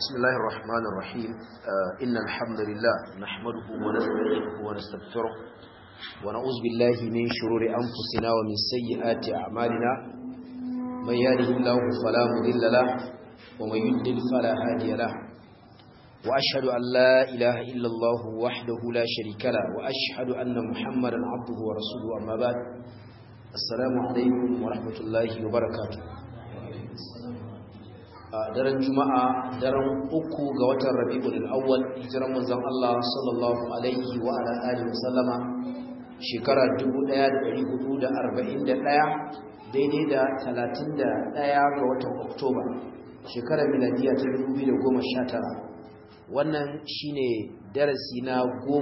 بسم الله الرحمن الرحيم آه إن الحمد لله نحمده ونستعينه ونستغفره ونعوذ بالله من شرور أنفسنا ومن سيئات أعمالنا من يهده الله فلا مضل له ومن يضلل فلا هادي له وأشهد أن لا إله إلا الله وحده لا شريك له وأشهد أن محمدا عبده ورسوله أما بعد السلام عليكم ورحمة الله وبركاته daren juma'a daren uku ga watan rabi'ul awwal hijiran manzon Allah sallallahu alaihi wa ala alihi wasallama shekara 1441 daidai da 31 ga watan oktoba shekarar miladiya ta 2019 wannan shine darasi na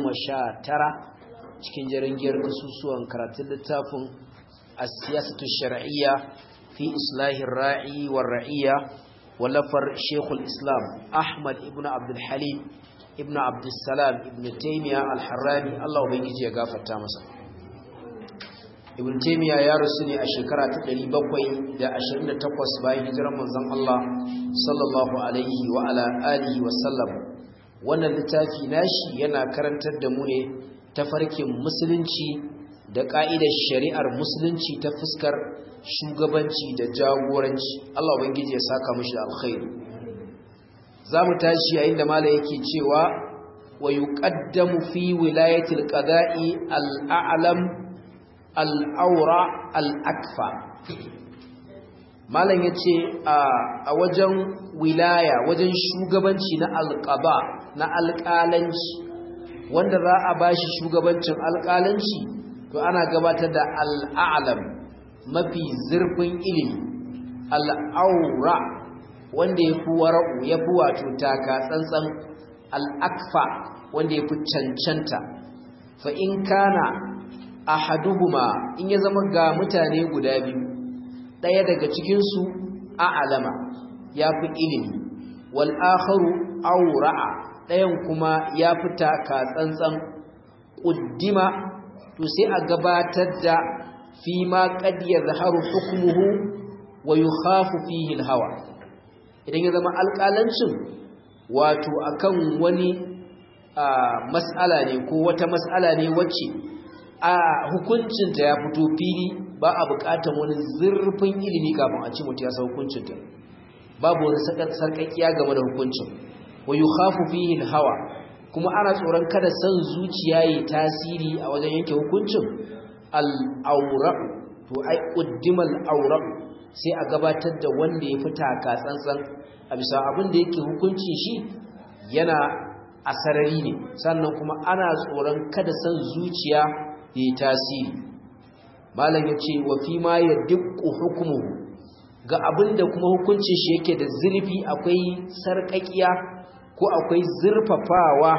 19 cikin jarangiyar kasusuwan karatun littafin as-siyasatu shar'iyya fi islahir ra'i war ra'iyya ولفر شيخ الإسلام أحمد ابن عبد الحليم ابن عبد السلام ابن تيمية الحراني الله بيجي يغفر تامسا ابن تيمية يا رسولي الشكرة تقلي بقوي دا أشرين تقوس باي هجرة منزم الله صلى الله عليه وعلى آله وسلم وانا littafi nashi yana karantar da mu ne tafarkin musulunci da ka'idar shari'ar musulunci ta fuskar shugabanci da jagoranci Allah ubangiji ya saka mishi alkhairi zamu tashi yayin da malai yake cewa wa yuqaddamu fi wilayatil qada'i al-a'lam al-awra al-akfa malam yace a wajen wilaya wajen shugabanci na alqaba na alƙalanci wanda za a bashi shugabancin alƙalanci to ana gabatar da al-a'lam mafi zurfin ilimi al'aura wanda ya fi wara'u ya fi wato taka tsantsan al'akfa wanda ya fi cancanta fa in kana a haduhuma in ya zama ga mutane guda biyu ɗaya daga cikinsu a alama ya fi ilimi wal'akharu aura'a ɗayan kuma ya fi taka tsantsan ƙuddima to sai a gabatar da فيما قد يظهر حكمه ويخاف فيه الهوى idan ya zama alƙalancin wato akan wani mas'ala ne ko wata mas'ala ne wacce a hukuncinta ya fito fili ba a buƙatar wani zurfin ilimi kafin a ci mutu ya san hukuncinta babu wani sarƙaƙiya game da hukuncin wa yukhafu fihi hawa kuma ana tsoron kada san zuciya yi tasiri a wajen yanke hukuncin al'aura'u to ai ƙuddimal aura'u sai a gabatar da wanda ya fita ka tsantsan a bisa abin da yake hukuncin shi yana a sarari ne sannan kuma ana tsoron kada san zuciya ya yi tasiri malam ya ce wa fi ma ya dukku hukumu ga abin da kuma hukuncin shi yake da zurfi akwai sarƙaƙiya ko akwai zurfafawa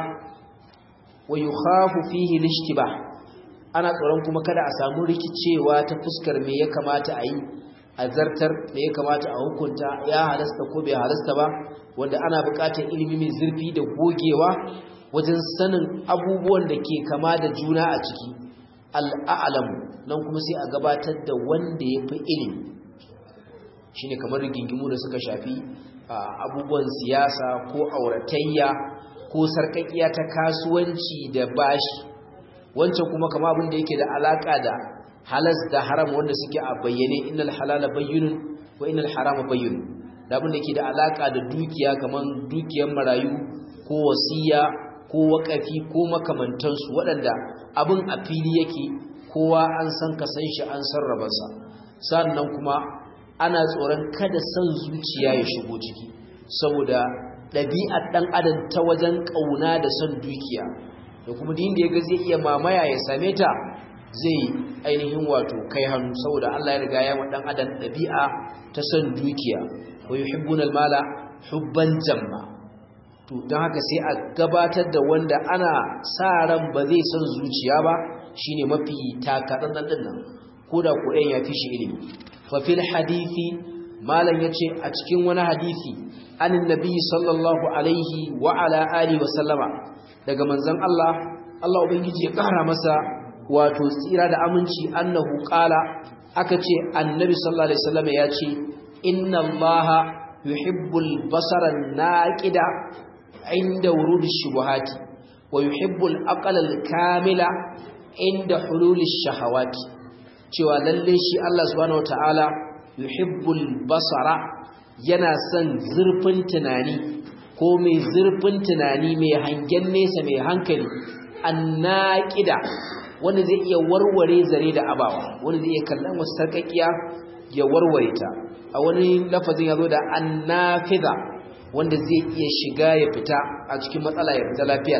wa yi hafu fihi lishtibah ana tsoron kuma kada a samu rikicewa ta fuskar me ya kamata a yi a zartar me ya kamata a hukunta ya halasta ko bai halasta ba wanda ana buƙatar ilimi mai zurfi da gogewa wajen sanin abubuwan da ke kama da juna a ciki al'alamu nan kuma sai a gabatar da wanda ya fi ilimi shine kamar rigingimu da suka shafi abubuwan siyasa ko auratayya ko sarƙaƙiya ta kasuwanci da bashi wancan kuma kama abin da yake da alaka da halas da haram wanda suke a bayyane innal halala bayyinun wa innal harama bayyinun da abin da yake da alaka da dukiya kaman dukiyar marayu ko wasiya ko wakafi ko makamantansu waɗanda abin a fili yake kowa an san ka san shi an san rabarsa sannan kuma ana tsoron kada san zuciya ya shigo ciki saboda ɗabi'ar ɗan adam ta wajen ƙauna da son dukiya da kuma din da ya ga zai iya mamaya ya same ta zai ainihin wato kai hannu saboda Allah ya riga ya wa dan adam dabi'a ta son dukiya wa yuhibbunal mala hubban jamma to dan haka sai a gabatar da wanda ana sa ran ba zai son zuciya ba shine mafi takadan din nan koda ko ɗayan ya fi shi ilimi fa fil hadisi malam yace a cikin wani hadisi anin nabi sallallahu alaihi wa ala alihi wa sallama daga manzon Allah Allah ubangiji ya kara masa wato tsira da aminci annahu qala aka ce annabi sallallahu alaihi wasallam ya ce inna allaha yuhibbul basara naqida inda wurudi shubuhati wa yuhibbul aqla kamila inda hululi shahawati cewa lalle shi Allah subhanahu wataala yuhibbul basara yana son zurfin tunani ko mai zurfin tunani mai hangen nesa mai hankali annaqida wanda zai iya warware zare da abawa wanda zai iya kallon wasu sarkakiya ya warware ta a wani lafazin ya zo da annafiza wanda zai iya shiga ya fita a cikin matsala ya fita lafiya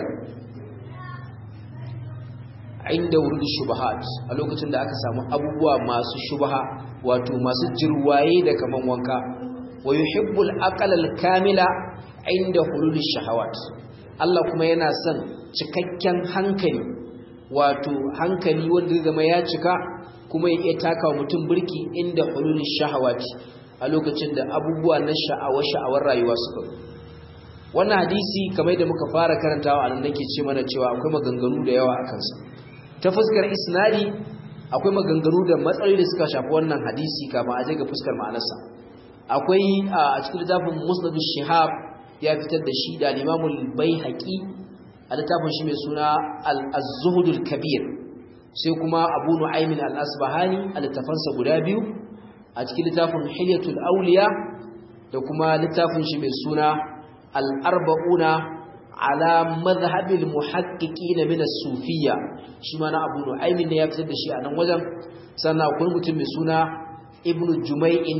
inda wurin shubahat a lokacin da aka samu abubuwa masu shubaha wato masu jirwaye da kaman wanka wa yuhibbul aqlal kamila inda hulul shahawat Allah kuma yana son cikakken hankali wato hankali wanda zama ya cika kuma ya iya taka mutum birki inda hulul shahawat a lokacin da abubuwa na sha'awa sha'awar rayuwa suka wannan hadisi kamar da muka fara karantawa a nan nake ce mana cewa akwai maganganu da yawa a kansa ta fuskar isnadi akwai maganganu da matsaloli da suka shafi wannan hadisi kafin a je ga fuskar ma'anarsa akwai a cikin littafin musnad shihab ya fitar da shi da limamul baihaqi a littafin shi mai suna al-zuhud al-kabir sai kuma abu nu'aymin al-asbahani a littafansa guda biyu a cikin littafin hilyatul awliya da kuma littafin shi mai suna al-arba'una ala madhhabil muhaqqiqin min as-sufiyya shi ma na Abu Nu'aym ne ya fitar da shi a nan wajen sannan akwai mutum mai suna Ibn Jumay'in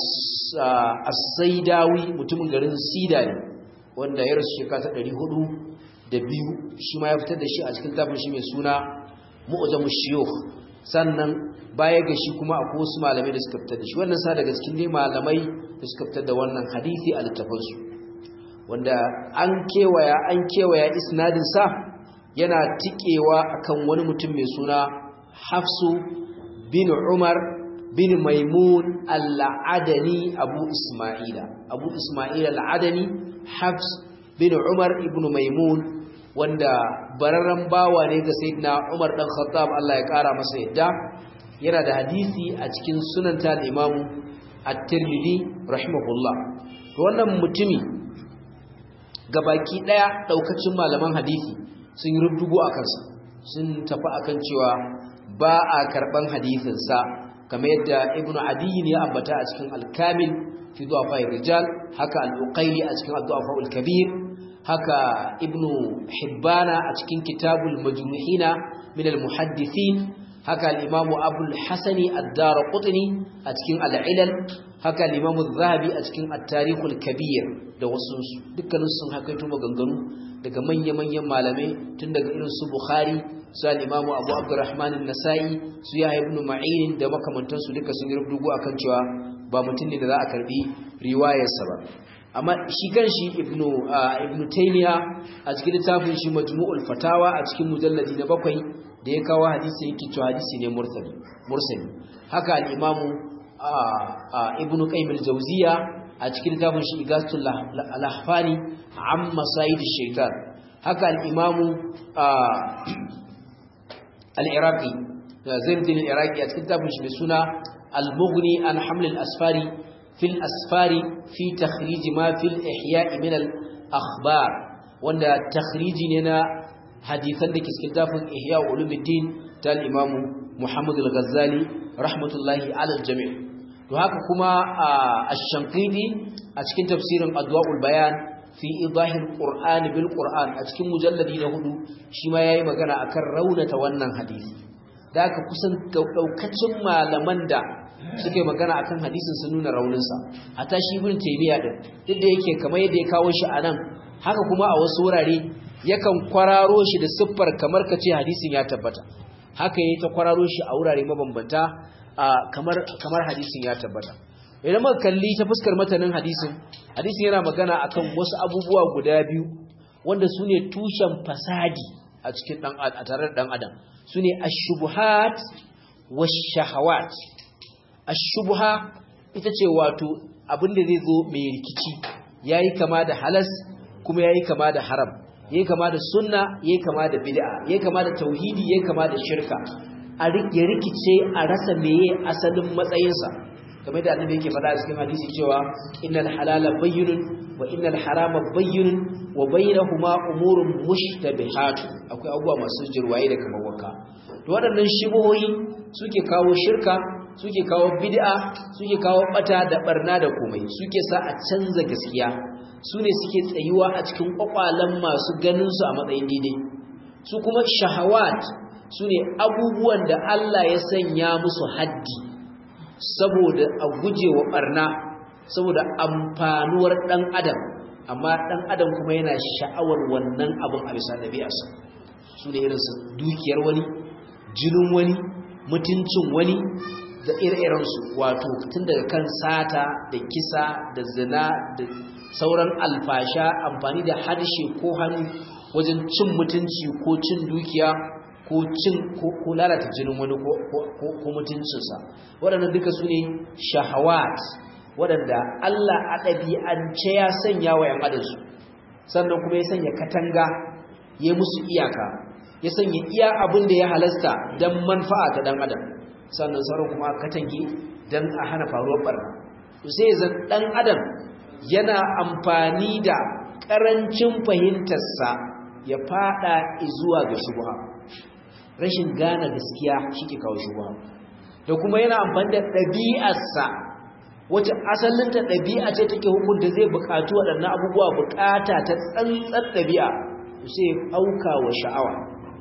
as-Saidawi mutumin garin Sida ne wanda ya rasu shekara ta 400 da biyu shi ma ya fitar da shi a cikin tafin shi mai suna Mu'jamu Shuyukh sannan baya ga shi kuma akwai wasu malamai da suka fitar da shi wannan sa daga cikin dai malamai da suka fitar da wannan hadisi a littafansu wanda an kewaya an kewaya isnadin sa yana tikewa akan wani mutum mai suna Hafsu bin Umar bin Maimun al-Adani Abu Isma'ila Abu Isma'ila al-Adani Hafs bin Umar ibn Maimun wanda bararren bawa ne ga Sayyidina Umar dan Khattab Allah ya kara masa yadda yana da hadisi a cikin sunan ta Imam At-Tirmidhi rahimahullah to wannan mutumi gabaki daya daukacin malaman hadisi sun yi rubugo a kansa sun tafi akan cewa ba a karban hadisin sa kamar yadda ibnu adi ne ya ambata a cikin al-kamil fi du'afa rijal haka al-uqayli a cikin ad-du'afa al-kabir haka ibnu hibbana a cikin kitabul majruhina min al-muhaddithin haka al-imam abul hasani ad-darqutni a cikin al-ilal haka al-imam az-zahabi a cikin at-tarikh al-kabir da wasu dukkanin sun hakaito maganganu daga manya-manyan malamai tun daga irin su bukhari su al-imam abu abdurrahman an-nasa'i su yahya ibn ma'in da makamantansu duka sun yi rubutu akan cewa ba mutum ne da za a karbi riwayarsa ba amma shi kanshi ibnu ibnu taymiya a cikin littafin shi majmu'ul fatawa a cikin mujalladi na bakwai da ya kawo hadisi yake cewa hadisi ne mursali mursali haka al-imam ibnu qayyim al-jawziya a cikin littafin shi igasul al-ahfani amma sa'id ash-shaytan haka al-imam al-iraqi zainuddin al-iraqi a cikin littafin shi mai suna al-mughni an haml al-asfari في الأسفار في تخريج ما في الإحياء من الأخبار وأن تخريج لنا حديثا لك اسكتاف إحياء علوم الدين تال الإمام محمد الغزالي رحمة الله على الجميع وهكا كما الشنقيدي أتكين تفسير أدواء البيان في إيضاح القرآن بالقرآن أتكين مجلد لهدو شما يأي مغانا أكر رونة وانا حديث ذاك كسن كوكتشم ما لمن دا suke magana akan hadisin sun nuna rauninsa hatta shi ibn taymiya din duk da yake kamar yadda ya kawo shi anan haka kuma a wasu wurare yakan kwararo shi da siffar kamar kace hadisin ya tabbata haka yayi ta kwararo shi a wurare mabambanta kamar kamar hadisin ya tabbata idan muka kalli ta fuskar matanin hadisin hadisin yana magana akan wasu abubuwa guda biyu wanda su ne tushen fasadi a cikin dan a tare da dan adam su ne ash-shubuhat wash-shahawat ashubha ita ce wato abinda zai zo mai rikici yayi kama da halas kuma yayi kama da haram yayi kama da sunna yayi kama da bid'a yayi kama da tauhidi yayi kama da shirka a ya rikice a rasa meye asalin matsayinsa kamar da annabi yake faɗa a cikin hadisi cewa innal halala bayyinun wa innal harama bayyinun wa bainahuma umurun mushtabihat akwai abubuwa masu jirwaye da kamar wanka to waɗannan shibohi suke kawo shirka suke kawo bid'a suke kawo bata da barna da komai suke sa a canza gaskiya su ne suke tsayuwa a cikin kwakwalen masu ganin su a matsayin daidai su kuma shahawat su ne abubuwan da Allah ya sanya musu haddi saboda a guje wa barna saboda amfanuwar ɗan adam amma ɗan adam kuma yana sha'awar wannan abin a bisa ɗabi'arsa su ne irinsu dukiyar wani jinin wani mutuncin wani da ire-irensu wato tun daga kan sata da kisa da zina da sauran alfasha amfani da harshe ko hannu wajen cin mutunci ko cin dukiya ko cin ko lalata jinin wani ko mutuncinsa waɗannan duka su ne shahawat waɗanda Allah a ɗabi'ance ya sanya wa ‘yan adansu sannan kuma ya sanya katanga ya musu iyaka ya sanya iya abin da ya halasta don manfa'a ta ɗan adam sannan sauran kuma katange don a hana faruwar ɓarna sai zan ɗan adam yana amfani da ƙarancin fahimtarsa ya fada zuwa ga shubha rashin gane gaskiya shi ke kawo shubha da kuma yana amfani da ɗabi'arsa wacce asalinta ɗabi'a ce take hukunta zai buƙatu waɗannan abubuwa buƙata ta tsantsar ɗabi'a sai auka wa sha'awa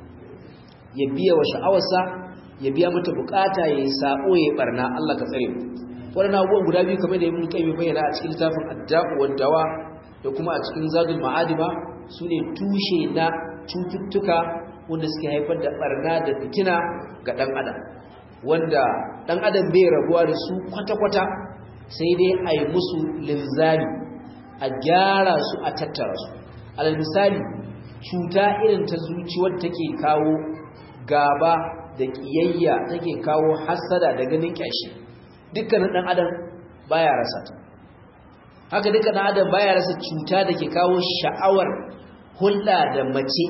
ya biya wa sha'awarsa ya biya mata buƙata ya yi saɓo ya yi ɓarna Allah ka tsare mu waɗannan abubuwan guda biyu kamar da ibn qayyim bayyana a cikin littafin ad-da'u wad-dawa da kuma a cikin zadul ma'adima sune tushe na cututtuka wanda suke haifar da barna da fitina ga dan adam wanda dan adam bai rabuwa da su kwata-kwata sai dai a yi musu linzami a gyara su a tattara su alal misali cuta irin ta zuci wadda take kawo gaba da kiyayya take kawo hasada da ganin kyashi dukkanin dan adam baya rasa ta haka dukkanin adam baya rasa cuta da ke kawo sha'awar hulɗa da mace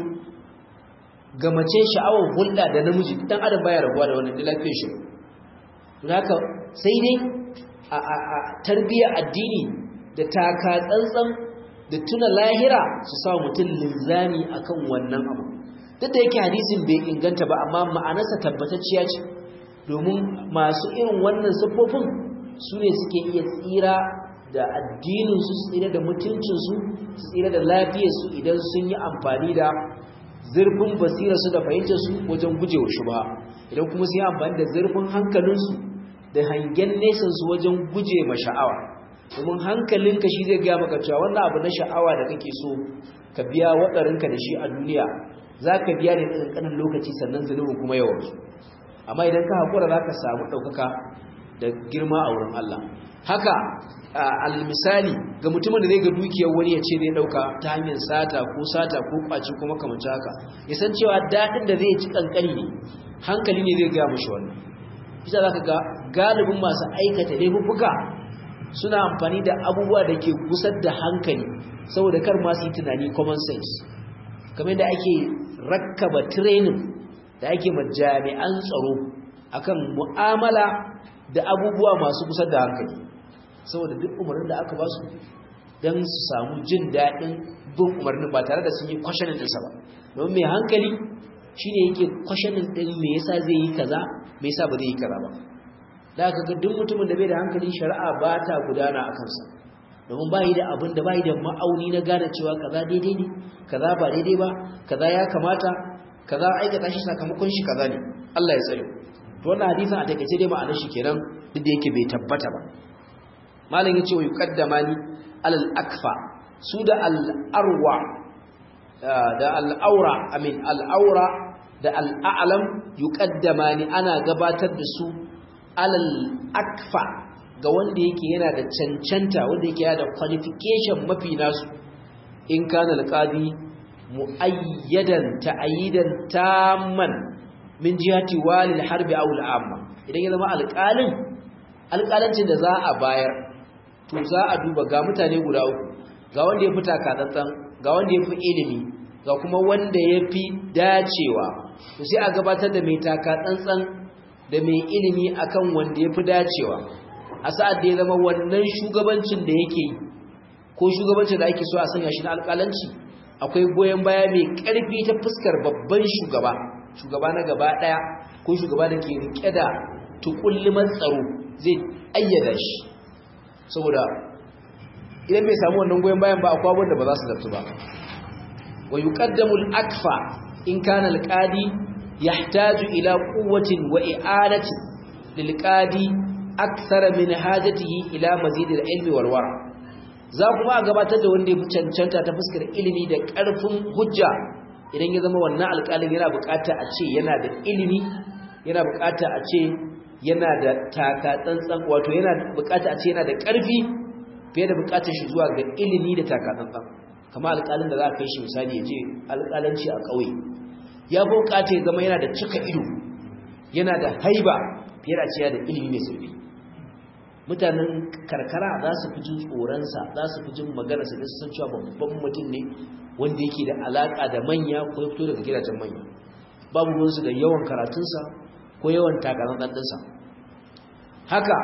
ga mace sha'awar hulɗa da namiji dan adam baya rabuwa da wannan lafiyar shi don haka sai dai a a a tarbiyyar addini da taka tsantsan da tuna lahira su sa mutum linzami akan wannan abu duk da yake hadisin bai inganta ba amma ma'anarsa tabbatacciya ce domin masu irin wannan siffofin su ne suke iya tsira da addininsu su tsira da mutuncinsu su tsira da lafiyarsu idan sun yi amfani da zurfin basirarsu da fahimtarsu wajen gujewa shubha idan kuma sun yi amfani da zurfin hankalinsu da hangen nesansu wajen guje ma sha'awa domin hankalinka shi zai gaya maka cewa wannan abu na sha'awa da kake so ka biya waɗarinka da shi a duniya za ka biya ne ɗan ƙanin lokaci sannan zunubin kuma yawansu amma idan ka haƙura za ka samu ɗaukaka da girma a wurin Allah haka almisali ga mutumin da zai ga dukiyar wani ya ce zai ɗauka ta hanyar sata ko sata ko ƙwaci ko makamanci haka ya san cewa daɗin da zai ci ƙanƙani ne hankali ne zai gaya mushi wannan bisa za ka ga galibin masu aikata laifuffuka suna amfani da abubuwa da ke gusar da hankali saboda kar masu yi tunani common sense kamar da ake rakkaba training da ake ma jami'an tsaro akan mu'amala da abubuwa masu kusa da hankali saboda duk umarnin da aka ba su don su samu jin daɗin bin umarnin ba tare da sun yi kwashanin ɗinsa ba don mai hankali shi ne yake kwashanin ɗin me yasa zai yi kaza me yasa ba zai yi kaza ba da aka ga duk mutumin da bai da hankali shari'a ba ta gudana a kansa domin ba yi da abin da ba yi da ma'auni na gane cewa kaza daidai ne kaza ba daidai ba kaza ya kamata kaza aikata shi sakamakon shi kaza ne Allah ya tsare to wannan hadisin a takeice dai ma'anar shi kenan duk da yake bai tabbata ba malam yace wa yuqaddamani alal akfa su da al arwa da al aura amin al aura da al a'lam yuqaddamani ana gabatar da su alal akfa ga wanda yake yana da cancanta wanda yake yana da qualification mafi nasu in kana alqadi muayyadan ta'yidan tamman min jihati walil harbi aw al'amma idan ya zama alƙalin alƙalancin da za a bayar to za a duba ga mutane guda uku ga wanda ya fi takatsantsan ga wanda ya fi ilimi ga kuma wanda ya fi dacewa to sai a gabatar da mai takatsantsan da mai ilimi akan wanda ya fi dacewa a sa'ad da ya zama wannan shugabancin da yake yi ko shugabancin da ake so a sanya shi na alƙalanci akwai goyon baya mai ƙarfi ta fuskar babban shugaba shugaba na gaba ɗaya ko shugaba da ke riƙe da tukulliman tsaro zai ayyada shi saboda idan bai samu wannan goyon bayan ba akwai wanda ba za su zartu ba wa yuqaddamu al-akfa in kana al-qadi yahtaju ila quwwatin wa i'anatin lil-qadi akthara min hajatihi ila mazid al-ilmi wal wara za kuma a gabatar da wanda ya fi cancanta ta fuskar ilimi da ƙarfin hujja idan ya zama wannan alƙalin yana buƙata a ce yana da ilimi yana buƙata a ce yana da taka tsantsan wato yana buƙata a ce yana da ƙarfi fiye da buƙatar shi zuwa ga ilimi da taka tsantsan kamar alƙalin da za a kai shi misali ya je alƙalanci a ƙauye ya fi buƙata ya zama yana da cika ido yana da haiba fiye da ce yana da ilimi mai sauƙi mutanen karkara za su fi jin tsoronsa za su fi jin maganarsa da su san cewa babban mutum ne wanda yake da alaƙa da manya ko ya fito daga gidajen manya babu ruwansu da yawan karatunsa ko yawan takarar ɗanɗansa haka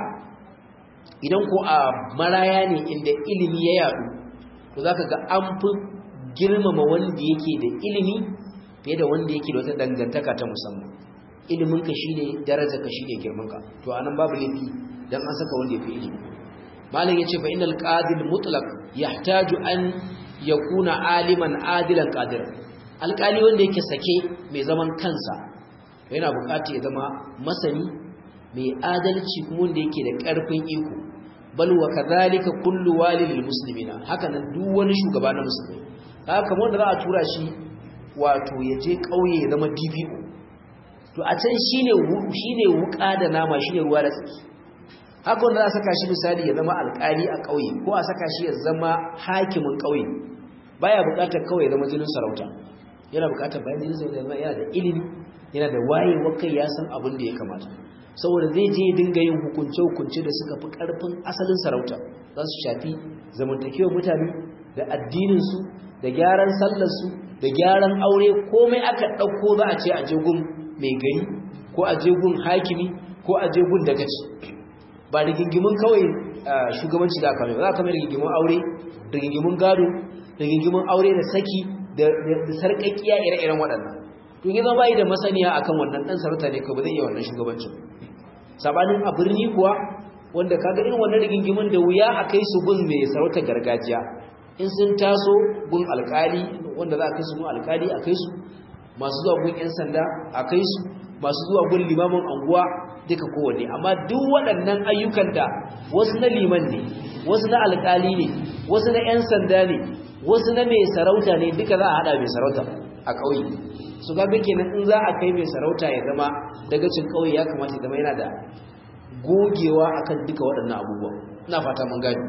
idan ko a maraya ne inda ilimi ya yaɗu to za ka ga an fi girmama wanda yake da ilimi fiye da wanda yake da wata dangantaka ta musamman iliminka shi ne darajarka shi ne girmanka to anan babu laifi dan an saka wanda yafi ilimi malam yace fa innal qadil mutlaq yahtaju an yakuna aliman adilan qadir alqali wanda yake sake mai zaman kansa yana buƙatar ya zama masani mai adalci kuma wanda yake da ƙarfin iko bal wa kadhalika kullu walil muslimina haka nan duk wani shugaba na musulmi haka kamar wanda za a tura shi wato ya je kauye ya zama DPO to a can shine shine wuka da nama shine ruwa da tsaki haka wanda za a saka shi misali ya zama alƙali a ƙauye ko a saka shi ya zama hakimin ƙauye baya buƙatar kawai ya zama jinin sarauta yana buƙatar bayan jinin sarauta zama yana da ilimi yana da wayewar kai ya san abin da ya kamata saboda zai je ya dinga yin hukunce-hukunce da suka fi ƙarfin asalin sarauta za su shafi zamantakewar mutane da addininsu da gyaran sallarsu da gyaran aure komai aka ɗauko za a ce a jegun mai gari ko a jegun hakimi ko a jegun dagaci ba rigingimin kawai shugabanci da aka mai ba za ka mai rigingimin aure rigingimin gado rigingimin aure da saki da sarƙaƙiya ire-iren waɗannan to yi zama yi da masaniya akan wannan ɗan sarauta ne ka ba zai iya wannan shugabancin sabanin a birni kuwa wanda kaga irin wannan rigingimin da wuya a kai su gun mai sarautar gargajiya in sun taso gun alkali wanda za a kai su gun alkali a kai su masu zuwa gun 'yan sanda a kai su masu zuwa gun limamin anguwa duka kowanne amma duk waɗannan ayyukan da wasu na liman ne wasu na alkali ne wasu na 'yan sanda ne wasu na mai sarauta ne duka za a haɗa mai sarauta a ƙauye su ga kenan in za a kai mai sarauta ya zama dagacin ƙauye ya kamata ya zama yana da gogewa akan duka waɗannan abubuwa ina fata mun gani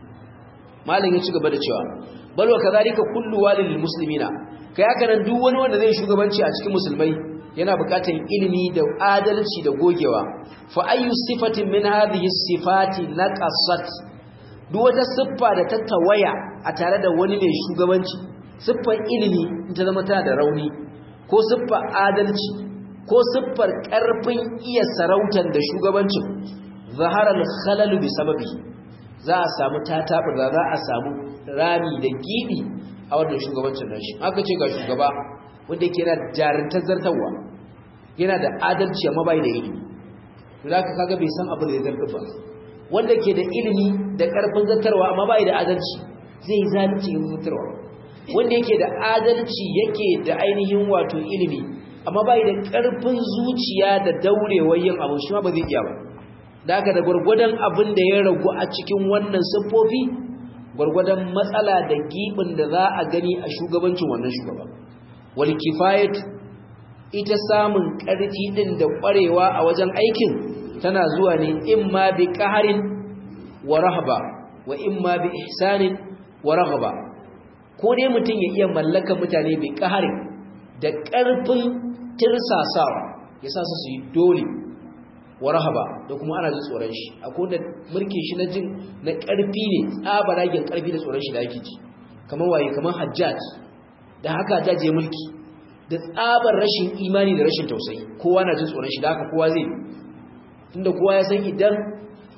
malam ya ci gaba da cewa bal wa kadhalika kullu walil muslimina kai haka nan duk wani wanda zai shugabanci a cikin musulmai yana buƙatar ilimi da adalci da gogewa fa ayyu sifatin min hadhihi sifati naqasat duk wata siffa da ta tawaya a tare da wani mai shugabanci siffar ilimi in ta zama tana da rauni ko siffar adalci ko siffar ƙarfin iya sarautar da shugabancin zaharar khalalu bi sababi za a samu tatabar da za a samu rami da gibi a wannan shugabancin nashi aka ce ga shugaba wanda yake yana jarintar zartarwa yana da adalci amma bai da ilimi to zaka kaga bai san abin da ya zartar ba wanda ke da ilimi da ƙarfin zartarwa amma bai da adalci zai zalunci ga zartarwa wanda yake da adalci yake da ainihin wato ilimi amma bai da ƙarfin zuciya da daurewar yin abu shi ma ba zai iya ba da haka da gwargwadon abin da ya ragu a cikin wannan siffofi gwargwadon matsala da gibin da za a gani a shugabancin wannan shugaba wal kifayatu ita samun ƙarfi din da ƙwarewa a wajen aikin tana zuwa ne imma bi qaharin wa rahba wa imma bi ihsanin wa raghba ko dai mutum ya iya mallaka mutane bi qaharin da ƙarfin tirsasawa ya sa su yi dole wa rahaba da kuma ana jin tsoron shi akwai da mulkin shi na jin na ƙarfi ne tsabaragen ƙarfi da tsoron shi da yake ji kamar waye kamar hajjaj da haka hajjaj ya mulki da tsabar rashin imani da rashin tausayi kowa na jin tsoron shi da haka kowa zai tunda kowa ya san idan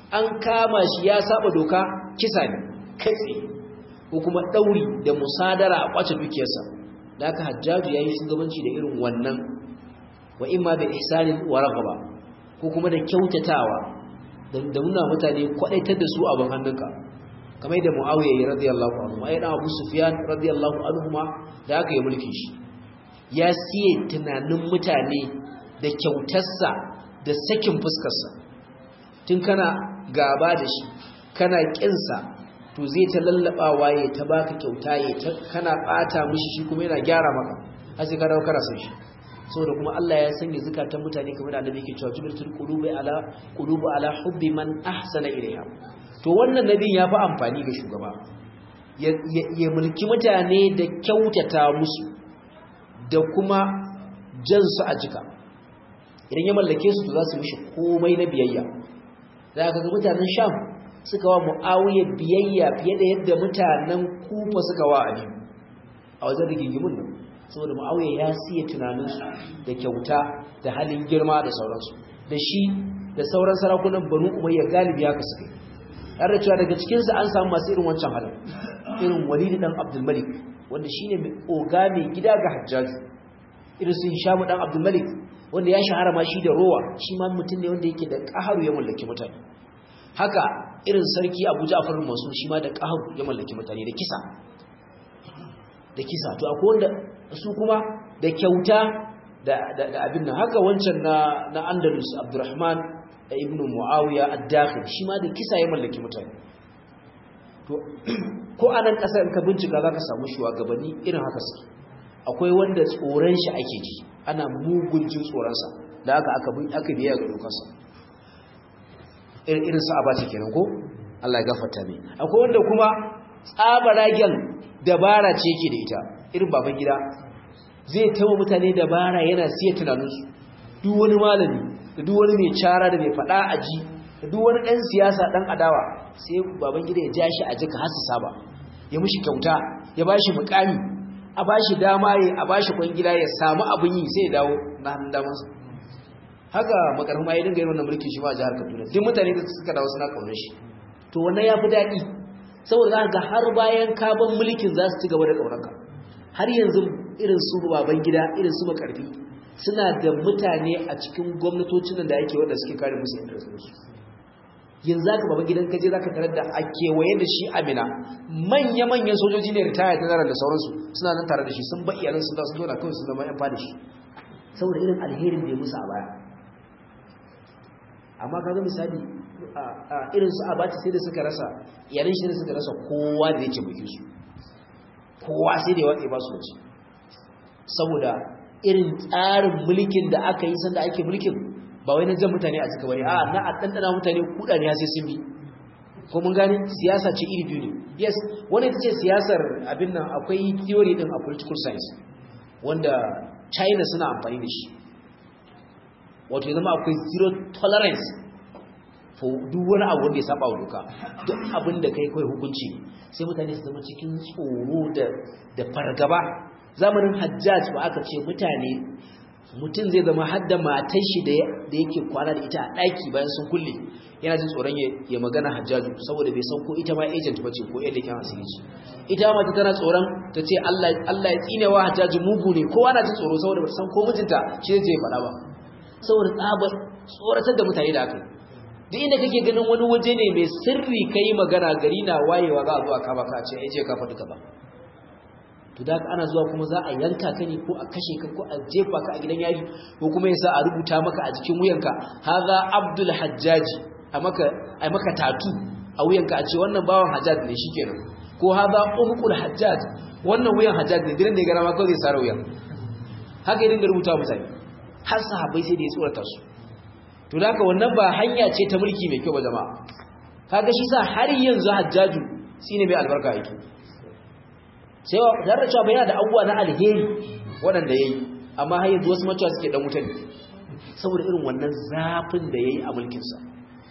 an kama shi ya saba doka kisa ne kai tsaye ko kuma ɗauri da musadara a kwace dukiyarsa da aka hajjaju ya yi shugabanci da irin wannan wa imma da ihsanin wa raghaba ko kuma da kyautatawa da nuna mutane kwadaitar da su abin hannunka kamar yadda muawiya ya radiyallahu anhu ai dan abu sufyan radiyallahu anhu ma da aka yi mulkin shi ya siye tunanin mutane da kyautarsa da sakin fuskarsa tun kana gaba da shi kana kinsa to zai ta lallabawa ya ta baka kyauta ya ta kana bata mishi shi kuma yana gyara maka har sai ka dawo kana san shi saboda kuma Allah ya sanya zakatan mutane kamar da annabi yake cewa jubilatul qulubi ala qulubu ala hubbi man ahsana ilayha to wannan nabi ya fi amfani ga shugaba ya mulki mutane da kyautata musu da kuma jan su a jika idan ya mallake su to za su mishi komai na biyayya za ka ga mutanen sham suka wa mu'awiyar biyayya fiye da yadda mutanen kufa suka wa ali a wajen rigingimin nan saboda mu'awiyar ya siya tunaninsu da kyauta da halin girma da sauransu da shi da sauran sarakunan banu umayya galibi haka suka yi har da cewa daga cikinsu an samu masu irin wancan halin irin walidi dan abdulmalik wanda shine mai oga mai gida ga hajjaju irin sun shamu dan abdulmalik wanda ya shahara ma shi da rowa shi ma mutum ne wanda yake da ƙaharu ya mallaki mutane haka irin sarki abu ja'far masu shi ma da ƙaharu ya mallaki mutane da kisa da kisa to akwai wanda su kuma da kyauta da abin nan haka wancan na na andalus abdurrahman ibn muawiya ad-dakhil shi ma da kisa ya mallaki mutane to ko anan kasar ka bincika zaka samu shugabanni irin haka suke akwai wanda tsoron shi ake ji ana mugun jin tsoron sa da haka aka bi aka biya ga dokarsa irin su abace kenan ko Allah ya gafarta ne akwai wanda kuma tsabaragen dabara ce yake da ita irin baban gida zai tawo mutane dabara yana siya tunaninsu duk wani malami da duk wani mai cara da mai fada a ji da duk wani ɗan siyasa ɗan adawa sai baban gida ya ja shi a jika har su saba ya mushi kyauta ya ba shi mukami a ba shi dama ya a ba shi kwangila ya samu abin yi sai ya dawo na hannun damansa haka makarfin ma ya dinga yin wannan mulki shi ma a jihar kaduna duk mutane da suka dawo suna kaunar shi to wannan ya fi daɗi saboda za ga har bayan kaban mulkin za su ci gaba da ƙaunarka har yanzu irin su baban gida irin su makarfi suna da mutane a cikin gwamnatocin da ake wanda suke kare musu interestinsu yanzu zaka baban gidan kaje zaka tarar da a kewaye da shi amina manya-manyan sojoji ne ritaya ta zarar da sauransu suna nan tare da shi sun ba iyalan sun da sun zauna kawai sun zama yan fada shi saboda irin alherin da ya musu a baya amma kaga misali irin su abaci sai da suka rasa iyalan shi da suka rasa kowa da yake bukin su kowa sai da ya watsa ba su wace saboda irin tsarin mulkin da aka yi sanda ake mulkin ba wai na jan mutane a cika bane a na a ɗanɗana mutane kuɗa ne sai sun bi ko mun gane siyasa ce iri biyu ne yes wani ita ce siyasar abin nan akwai theory din a political science wanda china suna amfani da shi wato ya zama akwai zero tolerance for duk wani abu wanda ya saba wa doka duk abin da kai kai hukunci sai mutane su zama cikin tsoro da da fargaba zamanin hajjaj ba aka ce mutane mutum zai zama hadda matan shi da yake kwana da ita a ɗaki bayan sun kulle yana jin tsoron ya magana hajjaju saboda bai san ko ita ma agent ba ce ko yadda kyan asiri ce ita ma ta tana tsoron ta ce Allah ya tsine wa hajjaju mugu ne kowa na jin tsoro saboda ba san ko mijinta shi zai faɗa ba saboda tsabar tsoratar da mutane da aka duk inda kake ganin wani waje ne mai sirri kai magana gari na wayewa za a zo a kama ka ce ai je ka faɗi ka ba to da ana zuwa kuma za a yanka ka ne ko a kashe ka ko a jefa ka a gidan yari ko kuma yasa a rubuta maka a jikin wuyanka haza abdul hajjaji a maka a maka tatu a wuyanka a ce wannan bawan hajjaj ne shikenan ko haza umqul hajjaj wannan wuyan hajjaj ne gidan da ya gara ma kawai zai sare wuyan haka idan ga rubuta mutane har sahabbai sai da ya tsorata su to da haka wannan ba hanya ce ta mulki mai kyau ba jama'a kaga shi sa har yanzu hajjaju shine mai albarka yake sai wa da cewa bai da abubuwa na alheri waɗanda yayi amma har yanzu wasu macewa suke dan wuta ne saboda irin wannan zafin da yayi a mulkin sa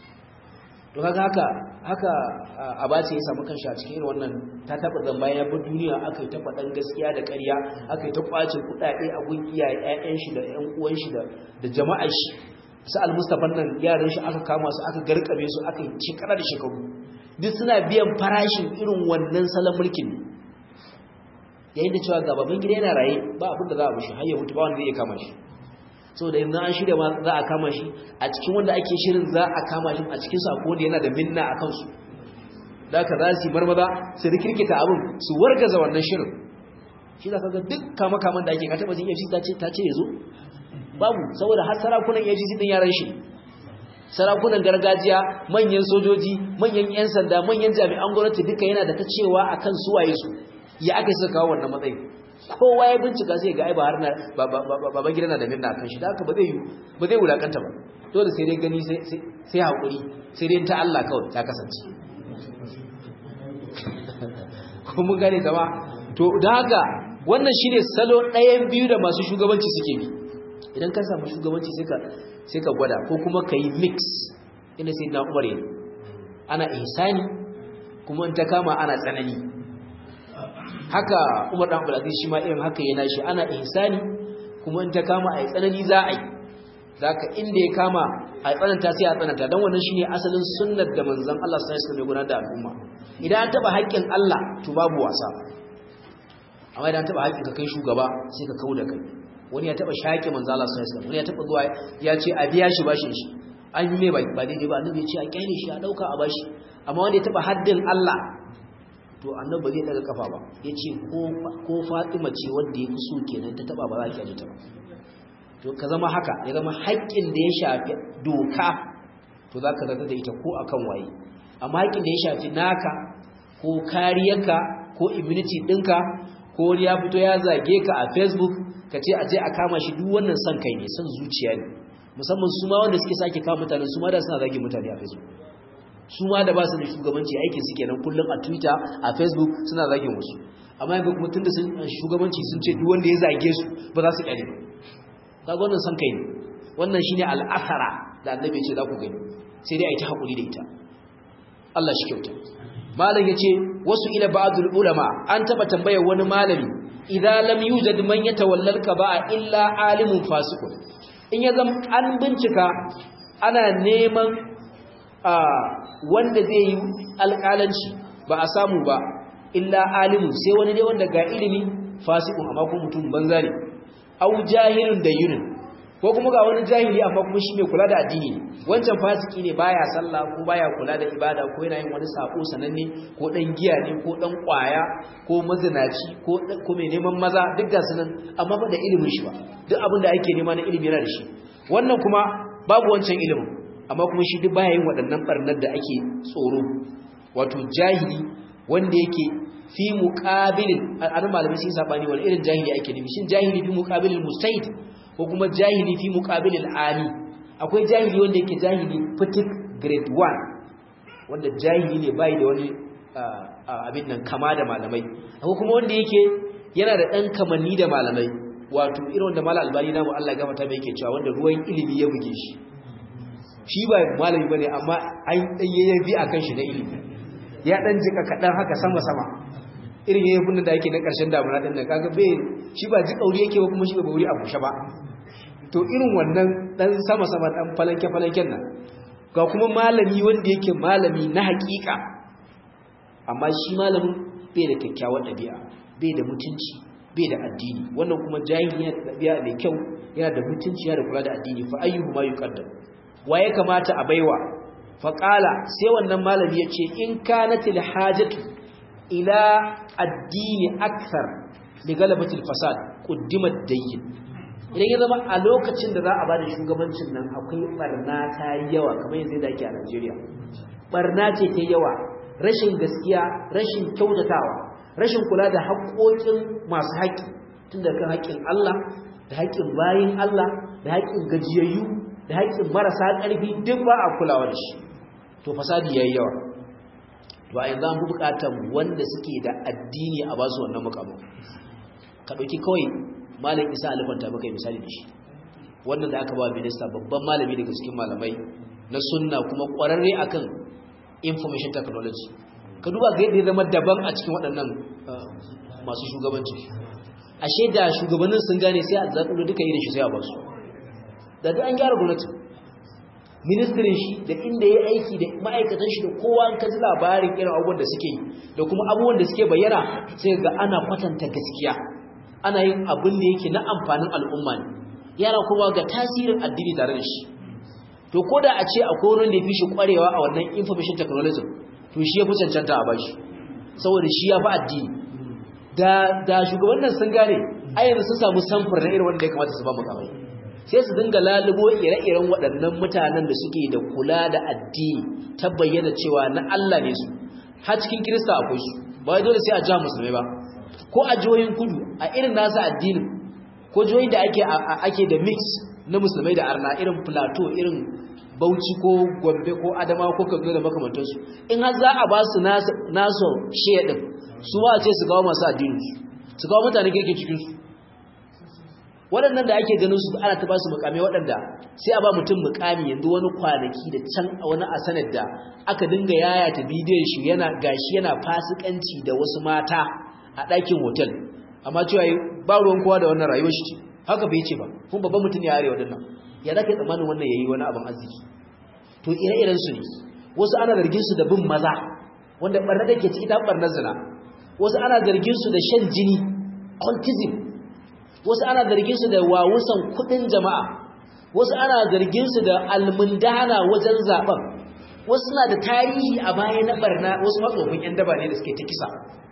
to kaga haka haka abace ya samu kanshi a cikin irin wannan ta taba zan bayan bar duniya aka yi ta faɗan gaskiya da ƙarya aka yi ta kwace kuɗaɗe a gun iyaye ƴaƴan shi da ƴan uwan shi da da jama'ar shi su al-mustafa nan yaran shi aka kama su aka garkame su aka yi shekara da shekaru duk suna biyan farashin irin wannan salon mulkin yayin da cewa gababan gida yana raye ba abin da za a mushi har ya mutu ba wanda zai iya kama shi saboda yanzu an shirya ma za a kama shi a cikin wanda ake shirin za a kama shi a cikin su akwai wanda yana da minna a kansu da ka za su yi marmaza su rikirkita abin su wargaza wannan shirin shi za ka ga duk kama-kaman da ake ka taɓa jin efcc ta ce ya zo babu saboda har sarakunan efcc ɗin yaran shi sarakunan gargajiya manyan sojoji manyan 'yan sanda manyan jami'an gwamnati duka yana da ta cewa a kan suwaye su ya aka suka kawo wannan matsayi kowa ya bincika sai ga ai ba har na baban gida na da minna kan shi da haka ba zai ba zai wulakanta ba dole sai dai gani sai sai hakuri sai dai ta Allah kawai ta kasance kuma gane zama to da haka wannan shine salo ɗayan biyu da masu shugabanci suke bi idan ka samu shugabanci sai ka sai ka gwada ko kuma ka yi mix ina sai na umar yin ana ihsani kuma in ta kama ana tsanani haka umar dan abdulaziz shi ma irin haka yana shi ana ihsani kuma in ta kama a yi tsanani za a yi zaka inda ya kama a tsananta sai a tsananta don wannan shine asalin sunnar da manzon Allah sallallahu alaihi wasallam ya gudanar da al'umma idan an taba haƙƙin Allah to babu wasa amma idan an taba haƙƙin ka kai shugaba sai ka kauda kai wani ya taba shaƙe manzo Allah sallallahu alaihi wasallam wani ya taba zuwa ya ce a biya shi bashin shi an yi mai ba daidai ba annabi ya ce a kyale shi a dauka a bashi amma wanda ya taba haddin Allah to annabi ba zai daga kafa ba yace ko ko Fatima ce wanda ya so kenan ta taba ba za ki ta ba to ka zama haka ya zama haƙƙin da ya shafi doka to zaka zaga da ita ko akan waye amma haƙƙin da ya shafi naka ko kariyarka ko immunity ɗinka ko wani ya fito ya zage ka a Facebook ka ce a je a kama shi duk wannan son kai ne son zuciya ne musamman su ma wanda suke sake kama mutane su ma da suna zage mutane a facebook su ma da ba su da shugabanci aikin su kenan kullum a twitter a facebook suna zage musu amma yanzu kuma tunda sun shugabanci sun ce duk wanda ya zage su ba za su kyale ba kaga wannan son kai ne wannan shine al'asara da annabi ya ce za ku gani sai dai a yi ta hakuri da ita Allah shi kyauta malam yace wasu ila ba'dul ulama an taba tambayar wani malami idza lam yujad man yatawalla al-qaba'a illa alimun fasiqun in ya zama an bincika ana neman wanda zai yi alƙalanci ba a samu ba illa alimun sai wani dai wanda ga ilimi fasiqun amma ko mutum banza ne au jahilun da yunin ko kuma ga wani jahili amma kuma shi mai kula da addini ne wancan fasiki ne baya sallah ko baya kula da ibada ko yana yin wani sako sananne ko dan giya ne ko dan kwaya ko mazinaci ko ko mai neman maza duk ga sunan amma ba da ilimin shi ba duk abin da ake nema na ilimi yana da shi wannan kuma babu wancan ilimin amma kuma shi duk baya yin waɗannan barnar da ake tsoro wato jahili wanda yake fi muqabilin an malamai sun sabani wani irin jahili ake nufi shin jahili fi muqabilin mustahid ko kuma jahili fi muqabilil ali akwai jahili wanda yake jahili fitik grade 1 wanda jahili ne bai da wani abin nan kama da malamai akwai kuma wanda yake yana da dan kamanni da malamai wato irin wanda malal albani namu Allah ya gafarta mai yake cewa wanda ruwan ilimi ya buge shi shi ba malami bane amma an dan yayyabi akan shi na ilimi ya dan jika kadan haka sama sama irin yayin da yake na karshen damuna din nan kaga bai shi ba ji kauri yake ba kuma shi ba wuri a bushe ba to irin wannan dan sama sama dan falanke falanken nan ga kuma malami wanda yake malami na hakika amma shi malamin bai da kyakkyawar dabi'a bai da mutunci bai da addini wannan kuma jahili yana da dabi'a mai kyau yana da mutunci yana da kula da addini fa ayyuhu ma yuqaddam waye kamata a baiwa fa qala sai wannan malami yace in kanatil hajatu ila addini akthar li galabatil fasad quddimat dayyin idan ya zama a lokacin da za a bada shugabancin nan akwai barna ta yawa kamar yanzu da ake a Najeriya barna ce ta yawa rashin gaskiya rashin kyautatawa rashin kula da haƙoƙin masu haƙi tun da kan haƙin Allah da haƙin bayin Allah da haƙin gajiyayyu da haƙin marasa ƙarfi duk ba a kulawa da shi to fasadi yayi yawa to a yanzu an fi bukatar wanda suke da addini a basu wannan mukamin ka ɗauki kawai malam isa alifanta maka misali da shi wannan da aka ba minista babban malami daga cikin malamai na sunna kuma ƙwararre akan information technology ka duba ga yadda ya zama daban a cikin waɗannan masu shugabanci ashe da shugabannin sun gane sai a zaɓulo duka irin shi sai a basu da duk an gyara gwamnati ministrin shi da inda ya aiki da ma'aikatan shi da kowa an kaji labarin irin abubuwan da suke yi da kuma abubuwan da suke bayyana sai ga ana kwatanta gaskiya ana yin abin da yake na amfanin al'umma ne yana kuma ga tasirin addini tare da shi to ko da a ce akwai wani da ya fi shi kwarewa a wannan information technology to shi ya fi cancanta a bashi saboda shi ya fi addini da da shugabannin sun gane ayyana sun samu samfur na irin wanda ya kamata su ba makamai sai su dinga lalubo ire-iren waɗannan mutanen da suke da kula da addini ta bayyana cewa na Allah ne su har cikin kirista akwai su ba wai dole sai a jihar musulmai ba ko a jihohin kudu a irin nasa addinin ko jihohin da ake ake da mix na musulmai da arna irin plateau irin bauchi ko gombe ko adama ko kaduna da makamantansu in har za a ba su nasu shiya din su ba ce su kawo masu addinin su kawo mutane kirkin cikinsu waɗannan da ake ganin su ana ta ba su mukami waɗanda sai a ba mutum mukami yanzu wani kwanaki da can a wani asanar da aka dinga yayata bidiyon shi yana gashi yana fasikanci da wasu mata a ɗakin hotel amma cewa ba ruwan kowa da wannan rayuwar shi ce haka bai ce ba kuma babban mutum ya arewa dinnan ya zaka tsammanin wannan yayi wani abin arziki to ire-iren su ne wasu ana zargin su da bin maza wanda barna da ke ciki ta barnar zina wasu ana zargin su da shan jini cultism wasu ana zargin su da wawusan kudin jama'a wasu ana zargin su da almundana wajen zaben wasu suna da tarihi a baya na barna wasu matsofin yan daba ne da suke ta kisa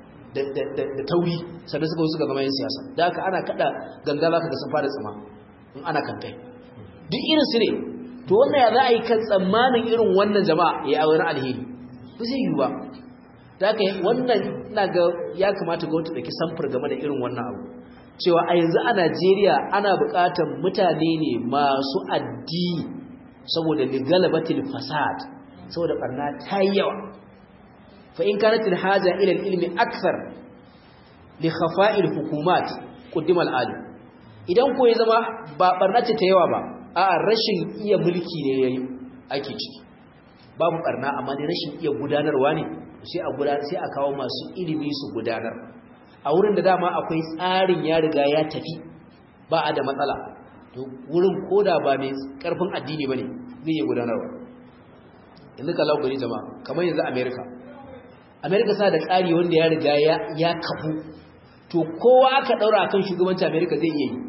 da tauri sannan suka suka zama yin siyasa da haka ana kada ganga zaka ga sun fara tsima in ana kankai duk irin su ne to wannan ya za a yi kan tsammanin irin wannan jama'a ya aure alheri ba zai yi ba da haka wannan ina ga ya kamata gwamnati da ki samfur game da irin wannan abu cewa a yanzu a Najeriya ana buƙatar mutane ne masu addini saboda ligalabatil fasad saboda barna ta yi yawa fa in kanat alhaja ila ilmi akthar li khafa'il hukumat qaddima al idan ko ya zama ba barna ce ta yawa ba a rashin iya mulki ne yayi ake ciki babu barna amma dai rashin iya gudanarwa ne sai a gudanar sai a kawo masu ilimi su gudanar a wurin da dama akwai tsarin ya riga ya tafi ba a da matsala to wurin koda ba mai karfin addini bane zai iya gudanarwa yanzu ka lau gari jama'a kamar yanzu america america sa da tsari wanda ya riga ya kafu to kowa aka daura akan shugabanci america zai iya yi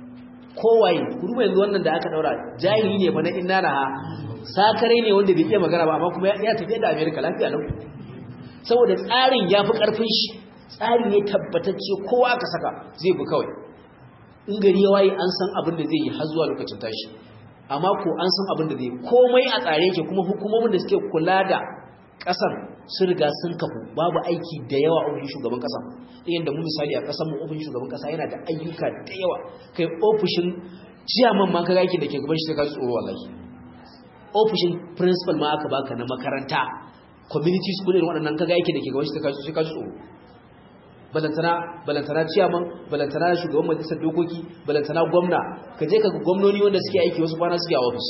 kowaye kuma yanzu wannan da aka daura jahili ne fa na inna ha sakare ne wanda bai iya magana ba amma kuma ya tafi da america lafiya lau saboda tsarin ya fi karfin shi tsari ne tabbatacce kowa aka saka zai bi kawai in gari ya waye an san abin da zai yi har zuwa lokacin tashi amma ko an san abin da zai komai a tsare yake kuma hukumomin da suke kula da kasar sun riga sun kafu babu aiki da yawa a ofishin shugaban kasa ɗayan da mu misali a kasar mu ofishin shugaban kasa yana da ayyuka da yawa kai ofishin ciyaman ma kaga aikin da ke gaban shi sai ka tsoro wallahi ofishin principal ma aka baka na makaranta community school irin waɗannan kaga aikin da ke gaban shi sai ka tsoro balantana balantana ciyaman balantana shugaban majalisar dokoki balantana gwamna ka je ka ga gwamnoni wanda suke aiki wasu kwana suke a ofis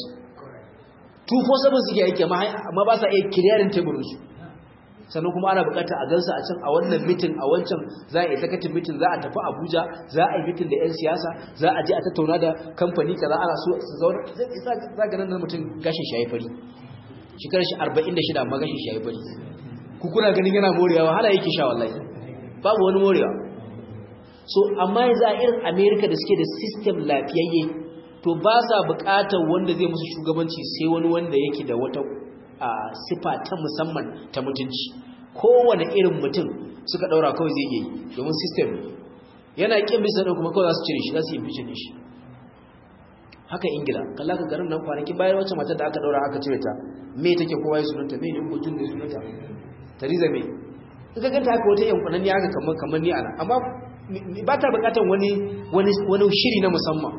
247 suke aiki amma ba sa iya kiriyarin teburinsu sannan kuma ana bukata a gansu a can a wannan mitin a wancan za a yi sakatin mitin za a tafi abuja za a yi mitin da 'yan siyasa za a je a tattauna da kamfani kaza ana so su zauna za ga nan mutum gashin shi ya yi fari shekarar shi 46 amma gashin shi ya yi fari ku kuna ganin yana morewa wahala yake sha wallahi babu wani morewa so amma yanzu a irin america da suke da system lafiyayye to ba sa bukatar wanda zai musu shugabanci sai wani wanda yake da wata sifa ta musamman ta mutunci kowane irin mutum suka daura kawai zai yi domin system yana kin bisa da kuma kawai za su cire shi za su yi fice shi haka ingila kalla ka garin nan kwanaki bayan wacce matar da aka daura aka cire ta me take kowa ya sunanta me ne mutum da sunanta tariza me in ka ganta haka wata yankunan ya haka kamar kamar ni ana amma ba ta bukatar wani wani shiri na musamman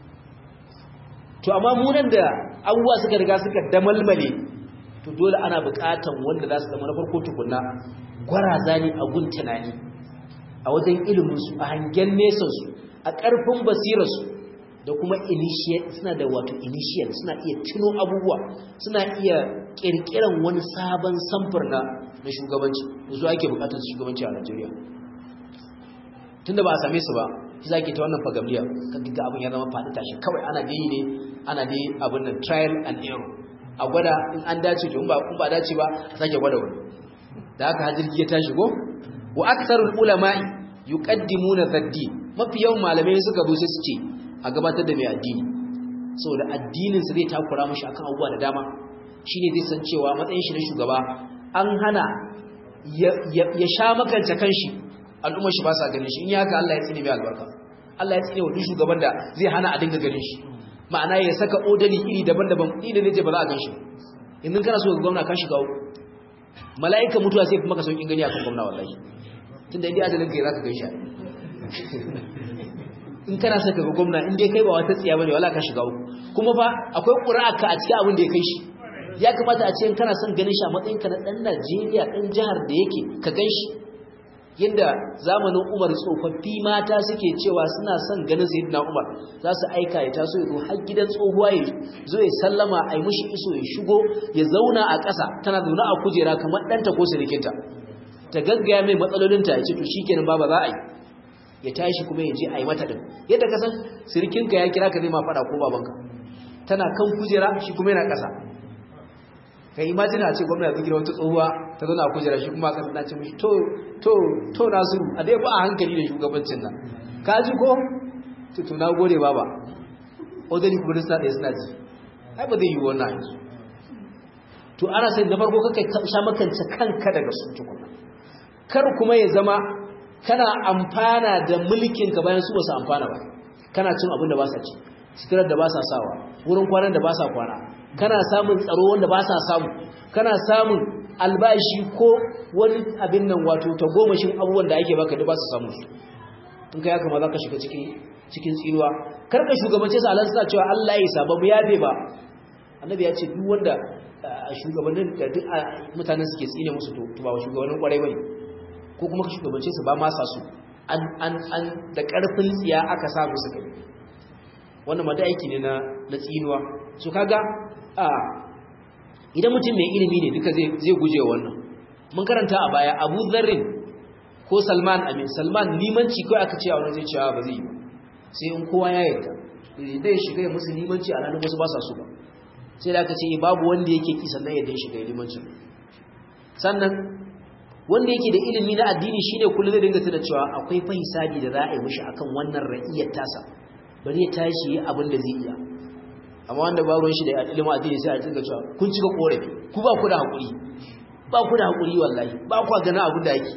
to amma mu nan da abubuwa suka riga suka damalmale to dole ana bukatar wanda za su zama na farko tukunna gwaraza ne a gun tunani a wajen ilimin su a hangen nesan su a ƙarfin basirar su da kuma initiate suna da wato initiate suna iya tuno abubuwa suna iya kirkiran wani sabon samfur na na shugabanci da su ake bukatar shugabanci a Najeriya tunda ba a same su ba shi zake ta wannan fagamliya kan ga abin ya zama faɗi tashi kawai ana dai ne ana dai abin nan trial and error a gwada in an dace to in ba kun ba dace ba a sake gwada wani da haka hajirgi ya tashi go wa aktharul ulama'i yuqaddimuna zaddi mafi yawan malamai suka zo sai su ce a gabatar da mai addini saboda addinin sa zai takura mashi akan abubuwa da dama shine zai san cewa matsayin shi na shugaba an hana ya sha makance kanshi al'ummar shi ba sa ganin shi in ya haka Allah ya tsine mai albarka Allah ya tsine wa duk shugaban da zai hana a dinga ganin shi ma'ana ya saka odali iri daban-daban iri da zai ba za a gan shi yanzu kana so ga gwamna kan shiga uku mala'ika mutuwa sai kuma ka sauƙin gani akan gwamna wallahi tunda indai ajalin kai zaka gan shi in kana so ka ga gwamna in dai kai ba wata tsiya bane wala ka shiga uku kuma fa akwai ƙura'aka a cikin abin da ya kai shi ya kamata a ce in kana son ganin shi a matsayin ka na dan Najeriya dan jihar da yake ka gan shi yadda zamanin Umar tsofaffi mata suke cewa suna son ganin Sayyidina Umar za su aika ya taso ya zo har gidan tsohuwa ya zo ya sallama a yi mishi iso ya shigo ya zauna a ƙasa tana zaune a kujera kamar ɗanta ko sirikinta ta gaggaya mai matsalolinta ya ce to shikenan baba za a yi ya tashi kuma ya je a yi mata din yadda ka san sirikinka ya kira ka zai ma faɗa ko babanka tana kan kujera shi kuma yana ƙasa kai imajina ce gwamna ya zigira wata tsohuwa ta zauna a kujera shi kuma kan dace mishi to to to nasiru a dai ba a hankali da shugabancin nan ka ji ko to na gode baba odani kuma da ɗaya suna ji ai ba zai yi wannan yanzu to ana sai na farko kai sha makance kanka daga su tukuna kar kuma ya zama kana amfana da mulkin ka bayan su ba su amfana ba kana cin abin da ba sa ci sitirar da ba sa sawa wurin kwanan da ba sa kwana kana samun tsaro wanda ba sa samu kana samun albashi ko wani abin nan wato ta gomashin abubuwan da ake baka da ba su samu su in ka yaka ma za ka shiga cikin tsinuwa karka shugabance su alan suna cewa Allah ya saba mu yabe ba annabi ya ce duk wanda shugabannin da duk mutanen suke tsine musu to ba shugabannin kwarai bane ko kuma ka shugabance su ba ma sa su an an an da karfin tsiya aka sa musu kai wannan ma da aiki ne na na tsinuwa so kaga a idan mutum mai ilimi ne duka zai guje wannan mun karanta a baya abu zarrin ko salman amin salman limanci kawai aka ce a wani zai cewa ba zai yi sai in kowa ya yarda zai shiga musu limanci a ranar wasu ba sa su ba sai da aka ce babu wanda yake ki sannan yadda ya shiga limanci sannan wanda yake da ilimi na addini shine kullum zai dinga tuna cewa akwai fa hisabi da za a yi mishi akan wannan ra'iyar tasa bari ya tashi abin da zai iya amma wanda ba ruwan shi da ilimin addini sai a dinga cewa kun cika korafi ku ba ku da hakuri ba ku da hakuri wallahi ba ku gana abin da yake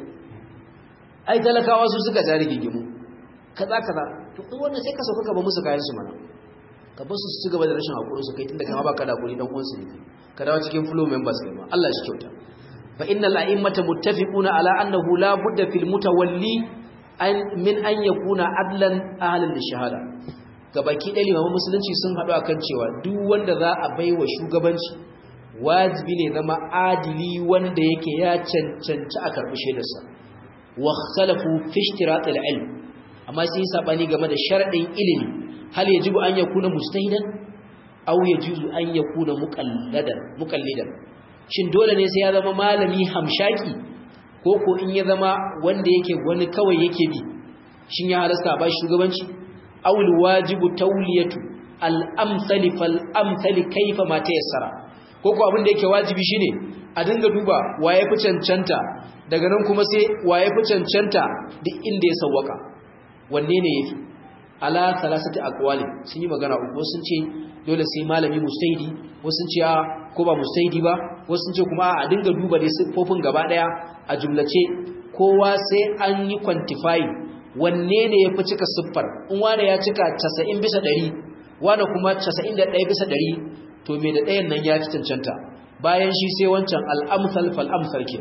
ai talakawa su suka jari gigimu kaza kaza to in wannan sai ka sauka ka ba musu kayan su mana ka ba su su gaba da rashin hakuri su kai tunda kama baka da hakuri dan uwansu ne ka dawo cikin flow members kai ma Allah shi kyauta fa innal a'immata muttafiquna ala annahu la budda fil mutawalli an min an yakuna adlan ahlan lishahada gabaki ɗaya limamin musulunci sun haɗu a kan cewa duk wanda za a bai wa shugabanci wajibi ne zama adili wanda yake ya cancanci a karɓi shaidarsa wa khalafu fi ishtiratil ilm amma sai yi sabani game da sharadin ilimi hal yajibu an yakuna mujtahidan aw yajuzu an yakuna muqalladan muqallidan shin dole ne sai ya zama malami hamshaki ko ko in ya zama wanda yake wani kawai yake bi shin ya halasta ba shugabanci أو الواجب تولية الأمثل فالأمثل كيف ما تيسر koko abin da yake wajibi shine a dinga duba waye fi cancanta daga nan kuma sai waye fi cancanta duk inda ya sawwaka wanne ne yafi ala salasati aqwali sun yi magana uku sun ce dole sai malami mustahidi wasu sun ce a ko ba mustahidi ba wasu sun ce kuma a dinga duba dai siffofin gaba daya a jumlace kowa sai an yi quantifying wanne ne ya fi cika siffar in wane ya cika 90 bisa 100 wane kuma 91 bisa 100 to me da ɗayan nan ya fi cancanta bayan shi sai wancan al'amsal fal'amsal ke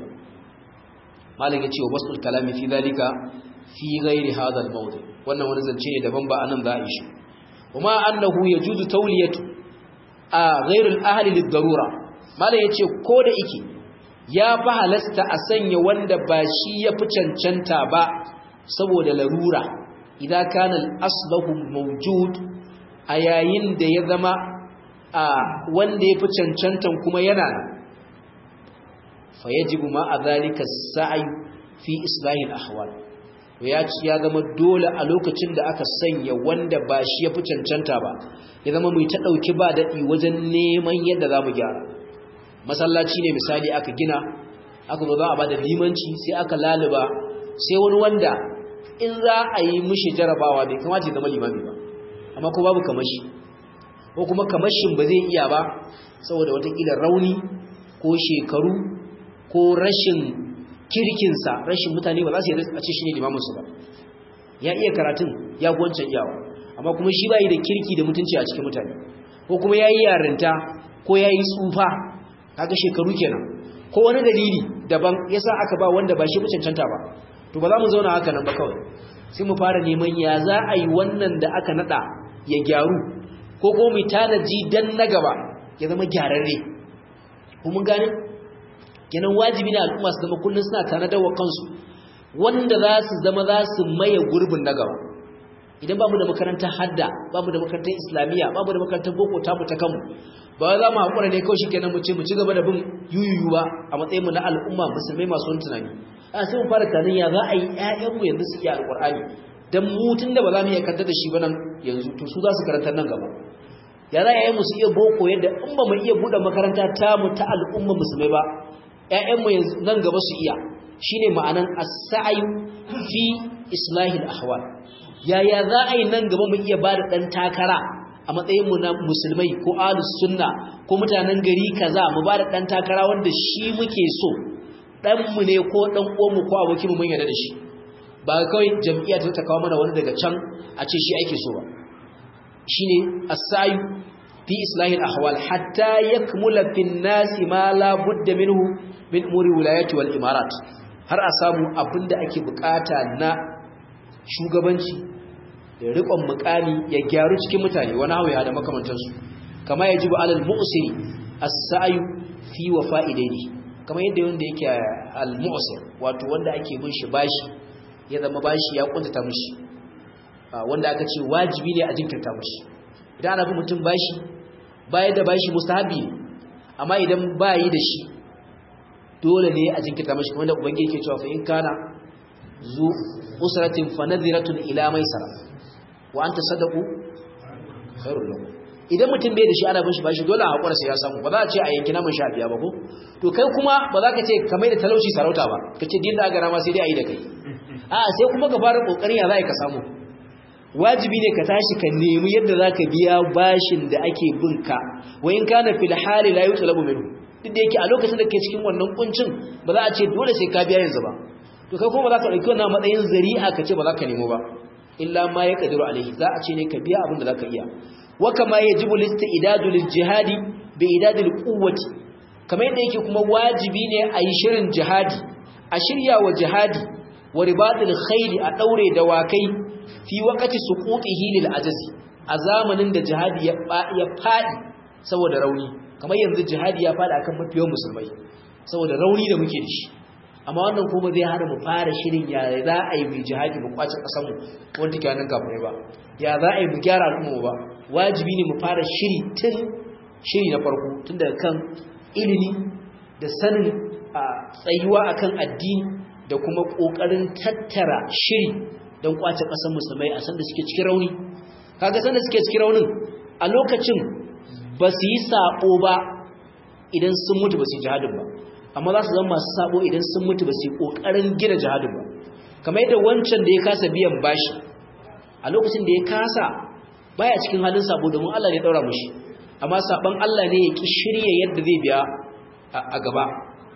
malin ya ce wa wasu kalami fi zalika fi gairi hadal mawdu wannan wani zance ne daban ba anan za a yi shi kuma annahu yajuzu tawliyatu a ghairul ahli lid-darura malin ya ce ko da ike ya fi halasta a sanya wanda ba shi ya fi cancanta ba saboda larura idan kana al-aslahu mawjud a yayin da ya zama a wanda ya fi cancantan kuma yana fa yajibu ma a zalika sa'i fi islahin ahwal ya ci ya zama dole a lokacin da aka sanya wanda ba shi ya fi cancanta ba ya zama mai ta ɗauki ba daɗi wajen neman yadda za mu gyara masallaci ne misali aka gina aka zo za a ba da limanci sai aka laluba sai wani wanda in za a yi mishi jarabawa bai kamata ya zama limami ba amma ko babu kamashi ko kuma kamashin ba zai iya ba saboda watakila rauni ko shekaru ko rashin kirkinsa rashin mutane ba za su yi a ce shi ne limaminsu ba ya iya karatun ya gwancan iyawa amma kuma shi ba yi da kirki da mutunci a cikin mutane ko kuma ya yi yarinta ko ya yi tsufa kaga shekaru kenan ko wani dalili daban yasa aka ba wanda ba shi fi cancanta ba to ba za mu zauna haka nan ba kawai sai mu fara neman ya za a yi wannan da aka nada ya gyaru ko ko mu tanaji dan na gaba ya zama gyararre ko mun gane kenan wajibi ne al'umma su zama kullun suna tanadar wa kansu wanda za su zama za su maye gurbin na gaba idan bamu da makarantar hadda bamu da makarantar islamiyya bamu da makarantar boko ta mu ta kanmu ba za mu haƙura ne kawai shikenan mu ce mu ci gaba da bin yuyuyu ba a matsayin mu na al'umma musulmai masu wani tunani a sai mu fara tunanin ya za a yi ƴaƴanmu yanzu su iya alƙur'ani dan mu tun da ba za mu iya karanta da shi ba nan yanzu to su za su karanta nan gaba ya za ƴaƴanmu su iya boko yadda in ba mu iya buɗe makaranta ta mu ta al'umma musulmai ba ƴaƴanmu yanzu nan gaba su iya shine ma'anan as-sa'yu fi islahil ahwal yaya za a yi nan gaba mu iya bada dan takara a matsayin mu na musulmai ko ahlus sunna ko mutanen gari kaza mu bada dan takara wanda shi muke so dan mu ne ko dan uwan mu ko abokin mu mun yarda da shi ba kawai jam'iyya ta kawo mana wani daga can a ce shi ake so ba shine as-sa'yu fi islahil ahwal hatta yakmula fin nasi ma la budda minhu min umuri wilayati wal imarat har a samu abinda ake bukata na shugabanci da riƙon mukami ya gyaru cikin mutane wani hawaya da makamantansu kama ya jibu alal mu'siri as-sa'yu fi wafa'idaini kama yadda wanda yake al-mu'sir wato wanda ake bin shi bashi ya zama bashi ya kuntata mishi wanda aka ce wajibi ne a jinkirta mishi idan ana bin mutum bashi bayar da bashi mustahabi ne amma idan bayi da shi dole ne a jinkirta mishi wanda ubangiji yake cewa fa in kana zu usratin fa nadhiratun ila maisara wa anta sadaqu khairul lakum idan mutum bai da shi ana bin shi bashi dole a hakura sai ya samu ba za a ce a yanki namun sha biya ba ko to kai kuma ba za ka ce ka mai da talauci sarauta ba ka ce din da gara ma sai dai a yi da kai a sai kuma ka fara kokarin ya za ka samu wajibi ne ka tashi ka nemi yadda za ka biya bashin da ake bin ka wa in kana fil hali la yutlabu minhu duk da yake a lokacin da ke cikin wannan kuncin ba za a ce dole sai ka biya yanzu ba to kai kuma ba za ka dauki wannan matsayin zari'a ka ce ba za ka nemo ba illa ma ya kadiru alaihi za a ce ne ka biya abin da za ka iya wa kama yajibu listidadu lil jihadi bi idadil quwwati kamar yadda yake kuma wajibi ne a yi shirin jihadi a shirya wa jihadi wa ribatil khayli a daure dawakai fi waqti suqutihi lil ajazi a zamanin da jihadi ya ya fadi saboda rauni kamar yanzu jihadi ya fada akan mafiyan musulmai saboda rauni da muke da shi amma wannan kuma zai hana mu fara shirin ya za a yi mu jihadi mu kwace kasar mu wanda ke nan kafin ba ya za a yi mu gyara al'umma ba wajibi ne mu fara shiri tun shiri na farko tun daga kan ilimi da sanin tsayuwa akan addini da kuma kokarin tattara shiri don kwace kasar musulmai a sanda suke cikin rauni kaga sanda suke cikin raunin a lokacin ba su yi sabo ba idan sun mutu ba su yi jihadin ba amma za su zama masu sabo idan sun mutu ba su yi kokarin gina jihadin ba kamar yadda wancan da ya kasa biyan bashi a lokacin da ya kasa baya cikin halin sabo domin Allah ne ya daura mushi amma saban Allah ne ya ki shirye yadda zai biya a gaba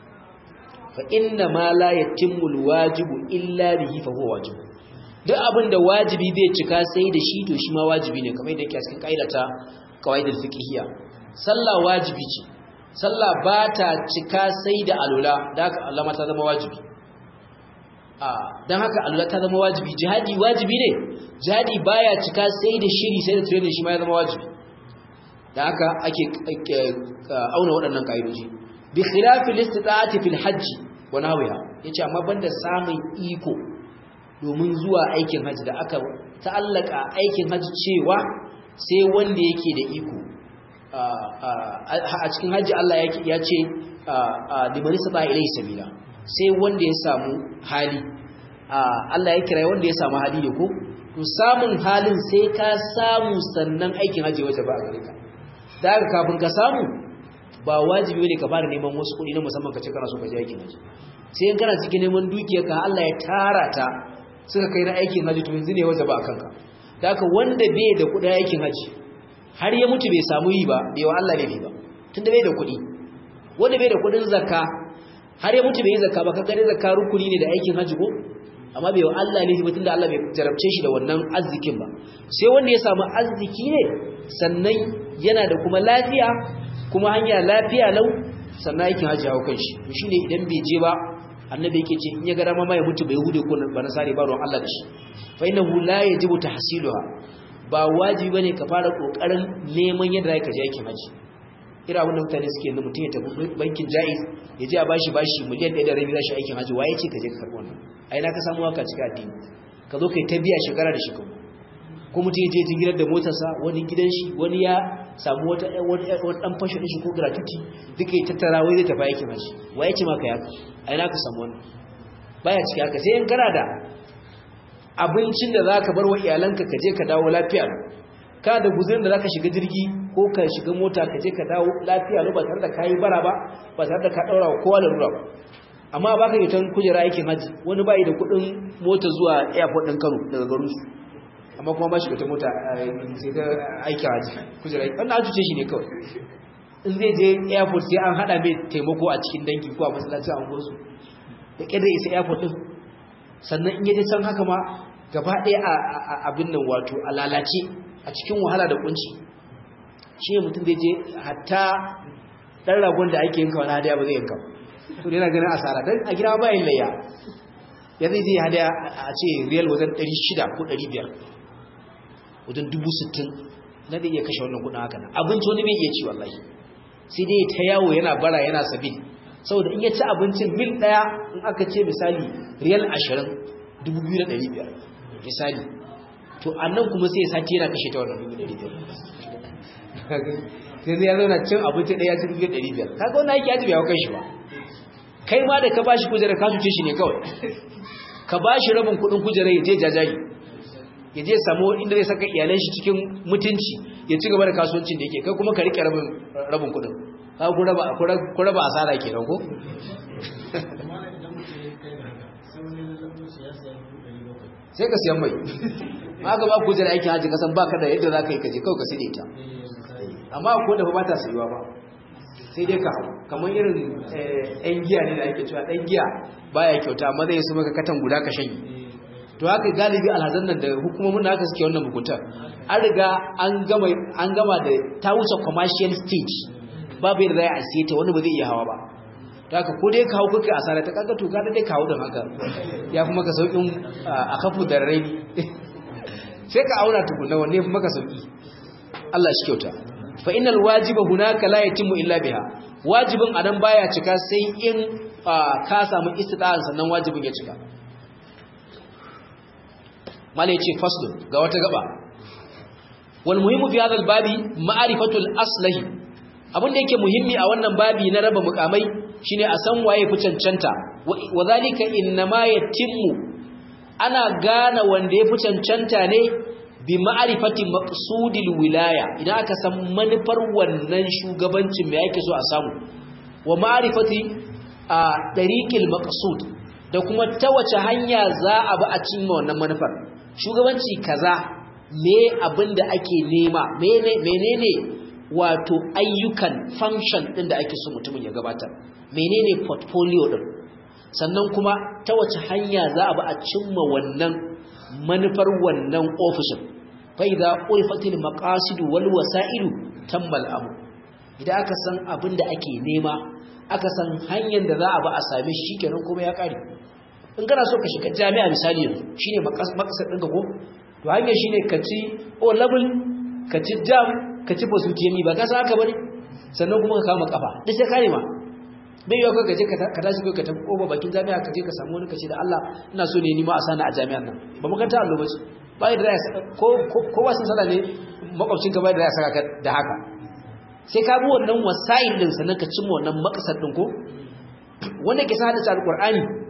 fa inna ma la yatimmu alwajibu illa bihi fa huwa wajib duk abin da wajibi bai cika sai da shi to shi ma wajibi ne kamar yadda yake a cikin kaidata qawaidul fiqhiyya sallah wajibi ce sallah ba ta cika sai da alula da haka Allah ma ta zama wajibi a dan haka alula ta zama wajibi jihadi wajibi ne jihadi baya cika sai da shiri sai da training shi ma ya zama wajibi da haka ake auna waɗannan kaidoji bi khilafi listita'ati fil hajj wa nahwiha yace amma banda samun iko domin zuwa aikin hajji da aka ta'allaka aikin hajji cewa sai wanda yake da iko a cikin hajji Allah ya ce liman sata ilai sabila sai wanda ya samu hali Allah ya kira wanda ya samu hali ne ko to samun halin sai ka samu sannan aikin haji waje ba a gare ka da haka kafin ka samu ba wajibi ne ka fara neman wasu kuɗi na musamman ka ce kana so ka je aikin haji sai in kana cikin neman dukiyar ka Allah ya tara ta suka kai na aikin haji to yanzu ne waje ba a kanka da haka wanda bai da kuɗin aikin haji har ya mutu bai samu yi ba bai wa Allah ne ba tunda bai da kuɗi wanda bai da kuɗin zakka har ya mutu bai yi zakka ba kaga dai zakka rukuni ne da aikin haji ko amma bai wa Allah ne ba tunda Allah bai jarabce shi da wannan arzikin ba sai wanda ya samu arziki ne sannan yana da kuma lafiya kuma hanya lafiya lau sannan aikin haji hawo kanshi to shine idan bai je ba annabi yake ce in ya ga dama ma ya mutu bai hude ko ba nasari ba ruwan Allah da shi fa innahu la yajibu tahsiluha ba wajibi bane ka fara kokarin neman yadda zaka je aikin haji ira wannan mutane suke yanzu mutum ya tafi bankin jaiz ya je a bashi bashi miliyan 1 da rabi za shi aikin haji waye ce ka je ka karbi wannan ai na ka samu haka cikin addini ka zo kai ta biya shekara da shekaru ko mutum ya je jingirar da motarsa wani gidan shi wani ya samu wata wani dan fashe din shi ko gratuity duka ya tattara wai zai tafi aikin haji waye ce maka ya ai na ka samu wannan baya cikin haka sai in kana da abincin da zaka bar wa iyalanka ka je ka dawo lafiya ka da guzurin da zaka shiga jirgi ko ka shiga mota ka je ka dawo lafiya ba tare da kayi bara ba ba tare da ka daura wa kowa da rura ba amma baka yi tan kujera aikin haji wani bai da kudin mota zuwa airport din Kano daga garin su amma kuma ba shi ta mota sai ta aiki haji kujera wannan an cuce shi ne kawai in zai je airport sai an hada mai taimako a cikin dangi ko a masallacin an gosu da kida isa airport din sannan in yaje san haka ma gaba ɗaya a abin nan wato a lalace a cikin wahala da kunci shi ne mutum zai je hatta ɗan ragon da ake yanka wani hadaya ba zai yanka to yana ganin asara don a gida bayan layya ya zai je hadaya a ce riyal wajen 600 ko 500 wajen 60,000 na zai iya kashe wannan kudin haka nan abinci wani bai iya ci wallahi sai dai ta yawo yana bara yana sabi saboda in ya ci abincin mil ɗaya in aka ce misali riyal 20 2,500 misali to annan kuma sai ya sati yana kashe ta wannan 2,500 sai zai ya zauna cin abinci ɗaya ci 2,500 kaga wani aiki ajiye ya kai shi ba kai ma da ka bashi kujera ka cuce shi ne kawai ka bashi rabin kudin kujera ya je jajayi ya je samu inda zai saka iyalan shi cikin mutunci ya ci gaba da kasuwancin da yake kai kuma ka rike rabin rabin kudin ka ku raba ku raba asara kenan ko sai ka siyan mai ma ga ba kujera aikin haji kasan baka da yadda zaka yi kaje kawai ka side ta amma ko da ba ta sayuwa ba sai dai ka hau kamar irin ɗan giya ne da ake cewa ɗan giya baya kyauta amma zai su maka katan guda ka shanye to haka galibi alhazan nan da hukumomin da haka suke wannan bukutar an riga an gama da ta wuce commercial stage babu yadda za a siye ta wani ba zai iya hawa ba to haka ko dai ka hau kuka asara ta kaga to ka dai ka hau don haka ya fi maka sauƙin a kafu da rai sai ka auna tukuna wanne ya fi maka sauƙi Allah shi kyauta fa innal wajiba hunaka la yatimmu illa biha wajibin anan baya cika sai in ka samu istida'an sannan wajibin ya cika mala yace fasl ga wata gaba wal muhimmu fi hadha al babi ma'rifatul aslahi abin da yake muhimmi a wannan babi na raba mukamai shine a san waye fi cancanta wa zalika inma yatimmu ana gane wanda ya fi cancanta ne bi ma'arifati maqsudil wilaya idan aka san manufar wannan shugabancin me yake so a samu wa ma'arifati a tariqil maqsud da kuma ta wace hanya za a bi a cimma wannan manufar shugabanci kaza me abinda ake nema menene wato ayyukan function din da ake so mutumin ya gabatar menene portfolio din sannan kuma ta wace hanya za a bi a cimma wannan manufar wannan ofishin faida ulfatil maqasid wal wasa'il tammal abu idan aka san abin da ake nema aka san hanyar da za a ba a same shi kenan kuma ya kare in kana so ka shiga jami'a misali yanzu shine maqasad ɗinka ko to hanyar shine ka ci o level ka ci jam ka ci positiyami ba ka san haka bane sannan kuma ka kama kafa duk sai kare ma bai yau ka je ka tashi ka tafi koba bakin jami'a ka je ka samu wani kace da Allah ina so ne ni ma a sani a jami'an nan ba makaranta allo ba ce bai da ko ko wasu sada ne makwabcin ka bai da ya saka da haka sai ka bi wannan wasail din sannan ka cimma wannan makasar din ko wanda ke sa da alqur'ani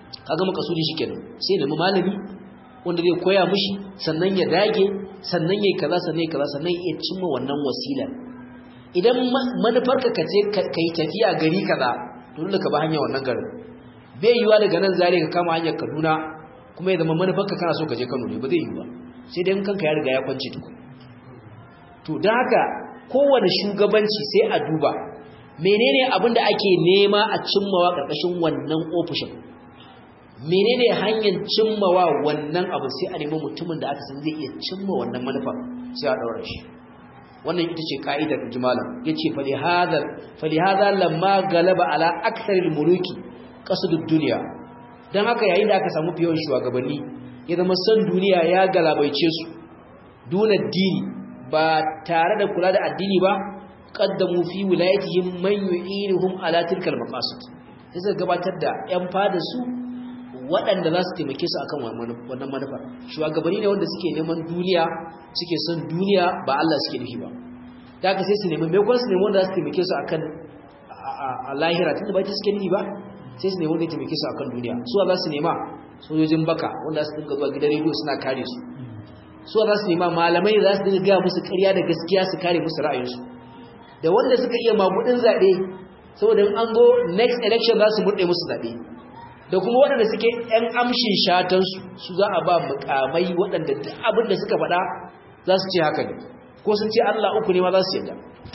kaga makasudi shikenan sai nemi malami wanda zai koya mishi sannan ya dage sannan yayi kaza sannan yayi kaza sannan ya cimma wannan wasila idan manufarka ka je kai tafiya gari kaza to dole ka ba hanya wannan garin bai yiwa daga nan zare ka kama hanyar Kaduna kuma ya zama manufarka kana so ka je Kano ne ba zai yi ba sai dai kanka ya riga ya kwance tukun to dan haka kowane shugabanci sai a duba menene abin da ake nema a cimmawa karkashin wannan ofishin menene hanyar cimmawa wannan abu sai a nemi mutumin da aka san zai iya cimma wannan manufa sai a daura shi wannan ita ce ka'idar jumala yace fa lihadha fa lihadha lamma galaba ala aktharil muluki qasdud dunya dan haka yayin da aka samu fiyon shugabanni ya zama son duniya ya galabaice su duna dini ba tare da kula da addini ba qaddamu fi wilayatihim man yu'inuhum ala tilkal maqasid sai suka gabatar da yan fada su waɗanda za su taimake su akan wannan manufa shugabanni ne wanda suke neman duniya suke son duniya ba Allah suke nufi ba da haka sai su nemi mai kwansu nemi wanda za su taimake su akan a lahira tunda ba ta suke nufi ba sai su nemi wanda ya taimake su akan duniya su za su nema sojojin baka wanda su dinga zuwa gidan rediyo suna kare su su za su nema malamai za su dinga gaya musu ƙarya da gaskiya su kare musu ra'ayinsu da wanda suka iya magudin zaɓe saboda in an zo next election za su murɗe musu zaɓe da kuma waɗanda suke ‘yan amshin shatansu su za a ba mukamai waɗanda duk abin da suka faɗa za su ce haka ne ko sun ce Allah uku ne ma za su yadda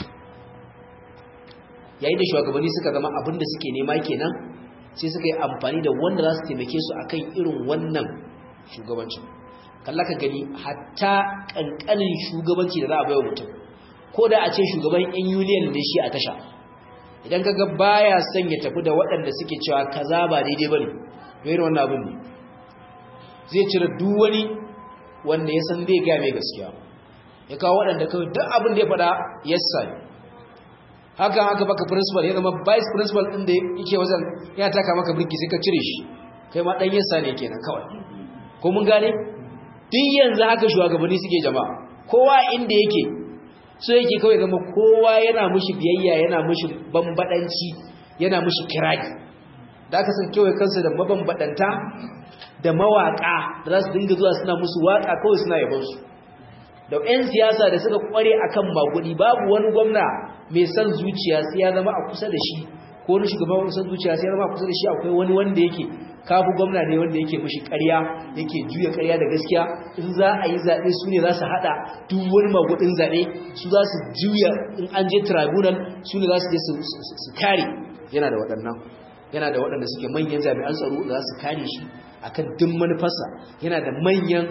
yayin da shugabanni suka zama abin da suke nema kenan sai suka yi amfani da wanda za su taimake su akan irin wannan shugabancin kalla ka gani hatta ƙanƙanin shugabanci da za a bai wa mutum ko da a ce shugaban yan union ne shi a tasha idan kaga baya son ya tafi da waɗanda suke cewa kaza ba daidai bane to irin wannan abin ne zai cire duk wani wanda ya san zai ga mai gaskiya ya kawo waɗanda kawai duk abin da ya faɗa yassa ne haka haka baka principal ya zama vice principal din da yake wajen ya taka maka birki sai ka cire shi kai ma dan yassa ne kenan kawai ko mun gane duk yanzu haka shugabanni suke jama'a kowa inda yake so yake kawai zama kowa yana mushi biyayya yana mushi bambadanci yana mushi kirari da aka san kewaye kansu da mabambadanta da mawaka da za su dinga zuwa suna musu waka kawai suna yabon su da 'yan siyasa da suka kware akan magudi babu wani gwamna mai son zuciya sai ya zama a kusa da shi ko wani shugaban son zuciya sai ya zama a kusa da shi akwai wani wanda yake kafu gwamna ne wanda yake mishi ƙarya yake juya ƙarya da gaskiya in za a yi zaɓe su ne za su haɗa duk wani magudin zaɓe su za su juya in an je tribunal su ne za su je su kare yana da waɗannan yana da waɗanda suke manyan jami'an tsaro da za su kare shi akan duk manufarsa yana da manyan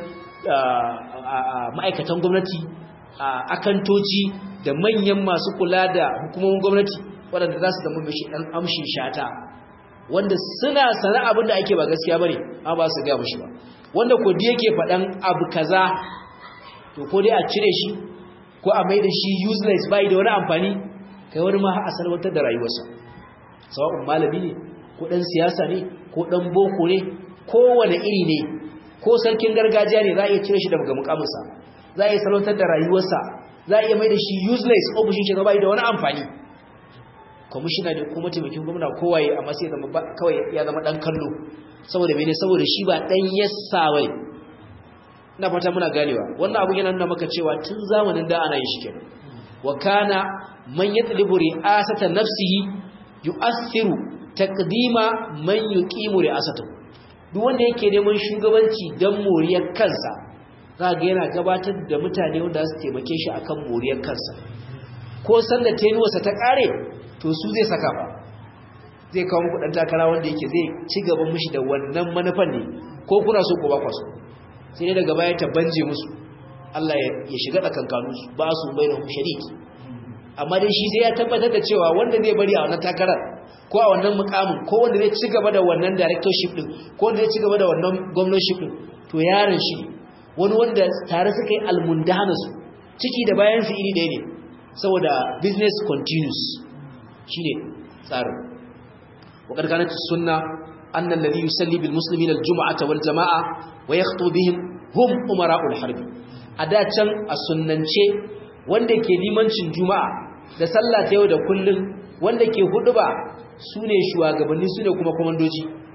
ma'aikatan gwamnati akantoci da manyan masu kula da hukumomin gwamnati waɗanda za su zama mashi ɗan amshin shata wanda suna sana abin da ake ba gaskiya bane amma ba su ga mushi ba wanda ko da yake faɗan abu kaza to ko dai a cire shi ko a mai da shi useless bai da wani amfani kai wani ma a salwantar da rayuwarsa sawa'un malami ne ko ɗan siyasa ne ko ɗan boko ne kowane iri ne ko sarkin gargajiya ne za a iya cire shi daga mukaminsa za a iya salwantar da rayuwarsa za a iya mai da shi useless ofishin shi bai da wani amfani kwamishina ne ko mataimakin gwamna kowaye amma sai zama kawai ya zama dan kallo saboda mene saboda shi ba dan yassa bai ina fata muna ganewa wannan abu yana nuna maka cewa tun zamanin da ana yin shi kenan wa kana man yatlibu ri'asata nafsihi yu'athiru taqdima man yuqimu ri'asatahu duk wanda yake neman shugabanci dan moriyar kansa za ga yana gabatar da mutane wanda su taimake shi akan moriyar kansa ko sanda tenuwarsa ta kare to su zai saka ba zai kawo muku dan takara wanda yake zai ci gaban mishi da wannan manufan ne ko kuna so ko ba ku so sai ne daga baya ta banje musu Allah ya shiga tsakankanin su ba su bainahum shariki amma dai shi sai ya tabbatar da cewa wanda zai bari a wannan takarar ko a wannan mukamin ko wanda zai ci gaba da wannan directorship din ko wanda zai ci gaba da wannan governorship din to yaron shi wani wanda tare suka yi almundana su ciki da bayan su iri ɗaya ne saboda business continues shine tsarin wa karkanat sunna anna alladhi yusalli bil muslimin al jum'ata wal jama'a wa yakhطu bihim hum umara'ul harb ada can a sunnance wanda ke limancin juma'a da sallah ta yau da kullun wanda ke huduba sune shugabanni sune kuma komandoji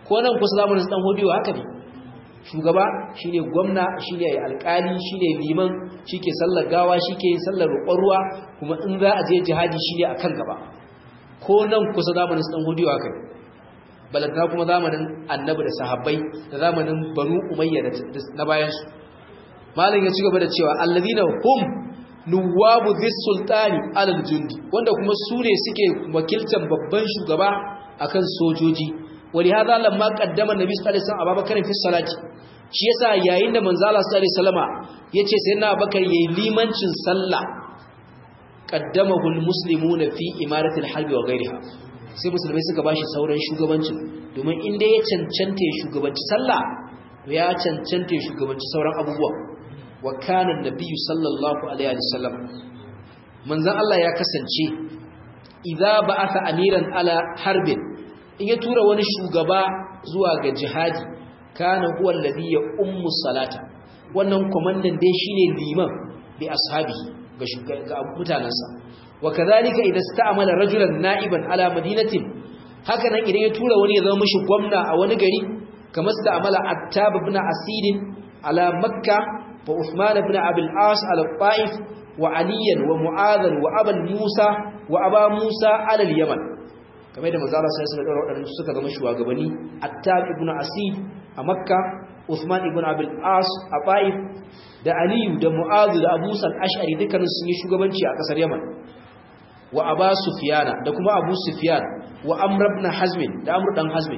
ko nan kusa zamanin dan hodiyo haka ne shugaba shine gwamna shine alkali shine liman shike sallar gawa shike yin sallar roƙon ruwa kuma in za a je jihadi shine akan gaba ko nan kusa zamanin dan hodiyo haka ne balantana kuma zamanin annabi da sahabbai da zamanin banu umayya na bayan su malam ya ci gaba da cewa alladhina hum nuwabu dhis sultani alal jundi wanda kuma su ne suke wakiltar babban shugaba akan sojoji wali hada lamma qaddama nabi sallallahu alaihi wasallam abubakar fi salati shi yasa yayin da manzo Allah sallallahu alaihi wasallama yace sai na abubakar yayi limancin sallah qaddamahu almuslimuna fi imarati alharbi wa ghayriha sai musulmai suka bashi sauran shugabancin domin inda ya cancanta ya shugabanci sallah ya cancanta ya shugabanci sauran abubuwa wa kana nabiyyu sallallahu alaihi wasallam manzon Allah ya kasance idza ba'atha amiran ala harbin in ya tura wani shugaba zuwa ga jihadi kana huwa alladhi ya ummu salata wannan komandan dai shine liman bi ashabi ga ga mutanansa wa kadhalika idza sta'mala rajulan na'iban ala madinatin haka nan idan ya tura wani ya zama mishi gwamna a wani gari kamar sta'mala attab ibn asid ala makka wa uthman ibn abul as ala ta'if wa aliyan wa mu'adhan wa aban musa wa aba musa ala al-yaman kamar da manzo Allah sai ya dora wadannan suka zama shugabanni Attab ibn Asid a Makka Uthman ibn Abil As a Taif da Aliyu da Mu'adh da Abu Sal Ash'ari dukkanin sun yi shugabanci a kasar Yaman wa Aba Sufyana da kuma Abu Sufyan wa Amr ibn Hazm da Amr dan Hazm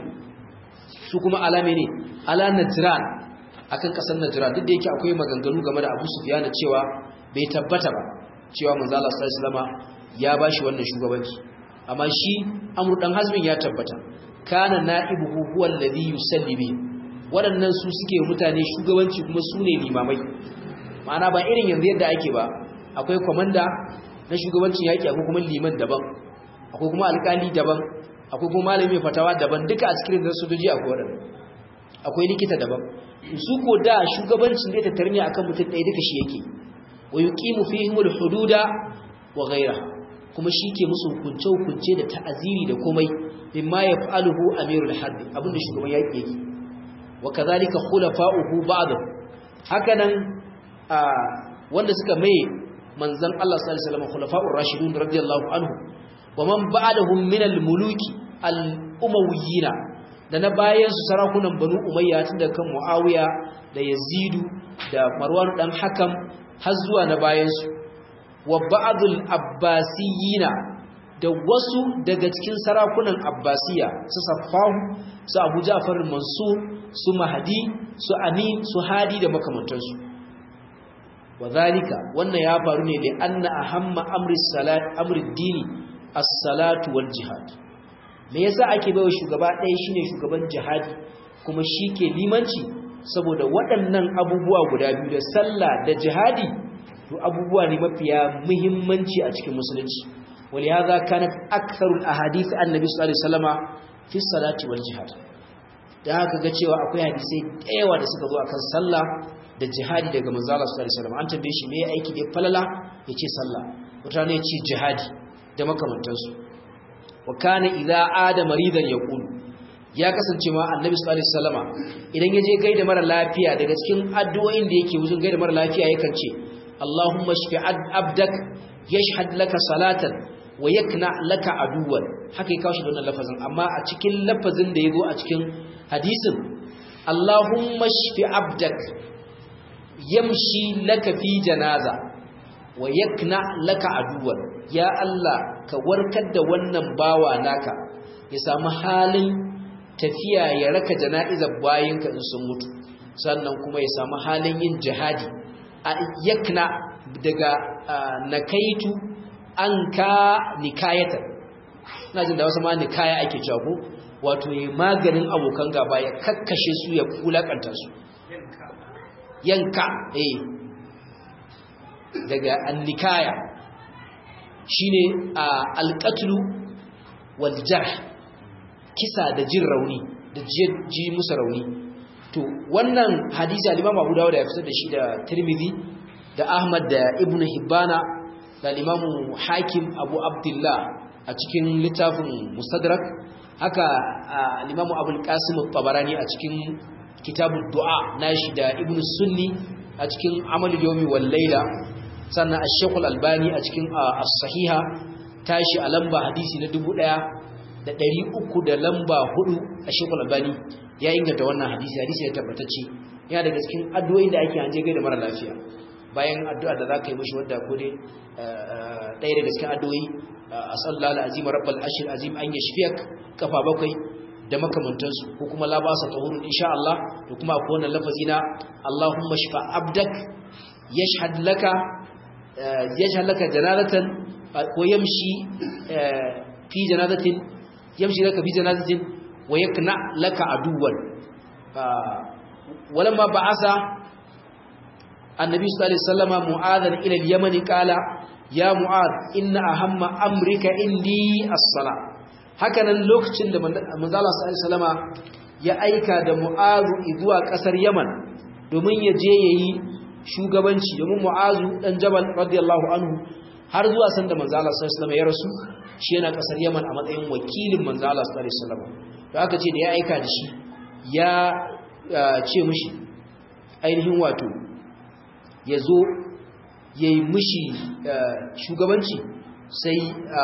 su kuma alame ne ala Najran akan kasar Najran duk da yake akwai maganganu game da Abu Sufyan cewa bai tabbata ba cewa manzo Allah sallallahu alaihi wasallama ya bashi wannan shugabanci amma shi amru dan hazmin ya tabbata kana na'ibuhu huwa alladhi yusalli bi waɗannan su suke mutane shugabanci kuma su ne limamai ma'ana ba irin yanzu yadda ake ba akwai komanda na shugabancin yaki akwai kuma liman daban akwai kuma alƙali daban akwai kuma malami fatawa daban duka a cikin da sojoji akwai waɗannan akwai likita daban su ko da shugabancin zai tattare ne akan mutum ɗaya duka shi yake wa yuqimu fihim al-hududa wa ghayraha kuma shi ke musu hukunce-hukunce da ta'aziri da komai mimma ya fa'aluhu amirul harbi abinda shugaban yaƙi yake wa kazalika khulafa'uhu ba'dahu hakanan wanda suka mai manzon Allah sallallahu alaihi wasallam khulafa'ur rashidun radiyallahu anhu wa man ba'dahum min al-muluki al-umayyina da na bayan su sarakunan banu umayya tun da kan muawiya da yazidu da marwan dan hakam har zuwa na bayan su wa ba'dul abbasiyina da wasu daga cikin sarakunan abbasiya su saffahu su abu ja'far mansur su mahdi su amin su hadi da makamantansu wadhalika wannan ya faru ne da anna ahamma amri salat amri dini as-salatu wal jihad me yasa ake baiwa shugaba ɗaya shine shugaban jihadi kuma shike limanci saboda waɗannan abubuwa guda biyu da sallah da jihadi to abubuwa ne mafiya muhimmanci a cikin musulunci wali hadha kanat aktharul ahadith annabi sallallahu alaihi wasallama fi salati wal jihad da haka ga cewa akwai hadisai dayawa da suka zo akan sallah da jihadi daga manzo Allah sallallahu alaihi wasallam an tambaye shi me aiki da falala yace sallah wata ne yace jihadi da makamantansu wa kana idza ada maridan yaqul ya kasance ma annabi sallallahu alaihi wasallama idan yaje gaida mara lafiya daga cikin addu'o'in da yake wuzun gaida mara lafiya yakan ce Allahumma shfi abdak yashhad laka salatan wa yakna laka aduwan haka ya kawo shi da wannan lafazin amma a cikin lafazin da yazo a cikin hadisin Allahumma shfi abdak yamshi laka fi janaza wa yakna laka aduwan ya Allah ka warkar da wannan bawa naka ya samu halin tafiya ya raka jana'izar bayinka in sun mutu sannan kuma ya samu halin yin jihadi a yakna daga nakaitu an ka nikayatar ina jin da wasu ma nikaya ake cewa ko wato ya maganin abokan gaba ya kakkashe su ya kulakanta su yanka eh daga annikaya shine alqatlu wal jarh kisa da jin rauni da ji musu rauni to wannan hadisi al-Imam Abu Dawud ya fitar da shi da Tirmidhi da Ahmad da Ibn Hibbana da Imam Hakim Abu Abdullah a cikin littafin Mustadrak haka al-Imam Abul Qasim at-Tabarani a cikin kitabud du'a nashi da Ibn Sunni a cikin Amal Yawmi wal Layla sannan Ash-Shaykh al-Albani a cikin As-Sahiha tashi a lamba hadisi na 1300 da lamba 4 Ash-Shaykh al-Albani ya inganta wannan hadisi hadisi ya tabbatacce yana daga cikin addu'o'in da ake hanje da mara lafiya bayan addu'a da zaka yi mishi wanda ko dai ɗaya daga cikin addu'o'i asallallahu alazim rabbal ashir azim an yashfiyak kafa bakwai da makamantansu ko kuma la ba sa tahurun insha Allah da kuma akwai wannan lafazi na Allahumma shfa abdak yashhad laka yashhad laka janazatan ko yamshi fi janazatin yamshi laka fi janazatin wa yakna laka aduwan walamma ba'asa annabi sallallahu alaihi wasallam mu'adhan ila al-yaman qala ya mu'ad inna ahamma amrika indi as-sala hakanan lokacin da manzo Allah sallallahu alaihi ya aika da mu'azu zuwa kasar yaman domin ya je yayi shugabanci domin mu'azu dan jabal radiyallahu anhu har zuwa sanda manzo Allah sallallahu alaihi ya rasu shi yana kasar yaman a matsayin wakilin manzo Allah sallallahu alaihi wasallam to aka ce da ya aika da shi ya ce mishi ainihin wato ya zo ya yi mishi shugabanci sai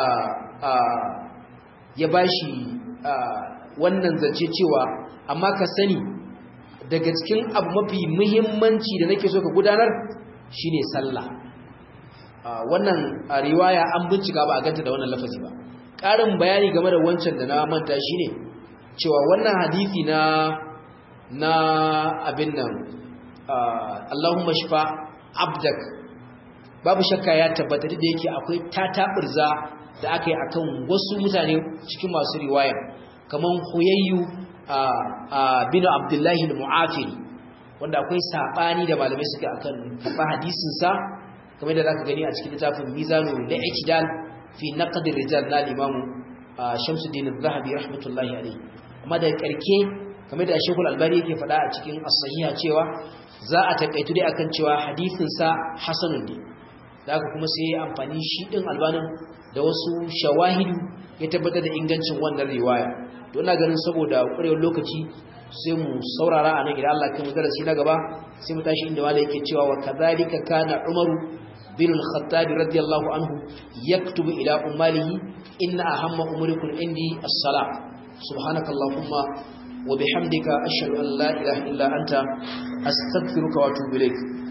ya ba shi wannan zance cewa amma ka sani daga cikin abu mafi muhimmanci da nake so ka gudanar shine sallah wannan riwaya an bincika ba a ganta da wannan lafazi ba ƙarin bayani game da wancan da na manta shine cewa wannan hadisi na na abin nan Allahumma shfa abdak babu shakka ya tabbata da yake akwai tataburza da aka yi akan wasu mutane cikin masu riwaya kaman huyayyu bin abdullahi al-mu'afiri wanda akwai sabani da malamai suka akan karba hadisin sa kamar da zaka gani a cikin littafin mizanul li'tidal fi naqd ar-rijal na imamu Shamsuddin az-Zahabi rahmatullahi alayhi amma da karke kamar da Sheikhul Albani yake faɗa a cikin as-sahiha cewa za a takaitu dai akan cewa hadisin sa hasanun ne da kuma sai amfani shi din albanin da wasu shawahidu ya tabbatar da ingancin wannan riwaya to ina ganin saboda ƙwarewar lokaci sai mu saurara a nan idan Allah kai mu darasi na gaba sai mu tashi inda wanda yake cewa wa kadhalika kana umaru bin al-khattab radiyallahu anhu yaktubu ila ummalihi inna ahamma umurikum indi as-salah subhanakallahumma wa bihamdika ashhadu an la ilaha illa anta astaghfiruka wa atubu ilaik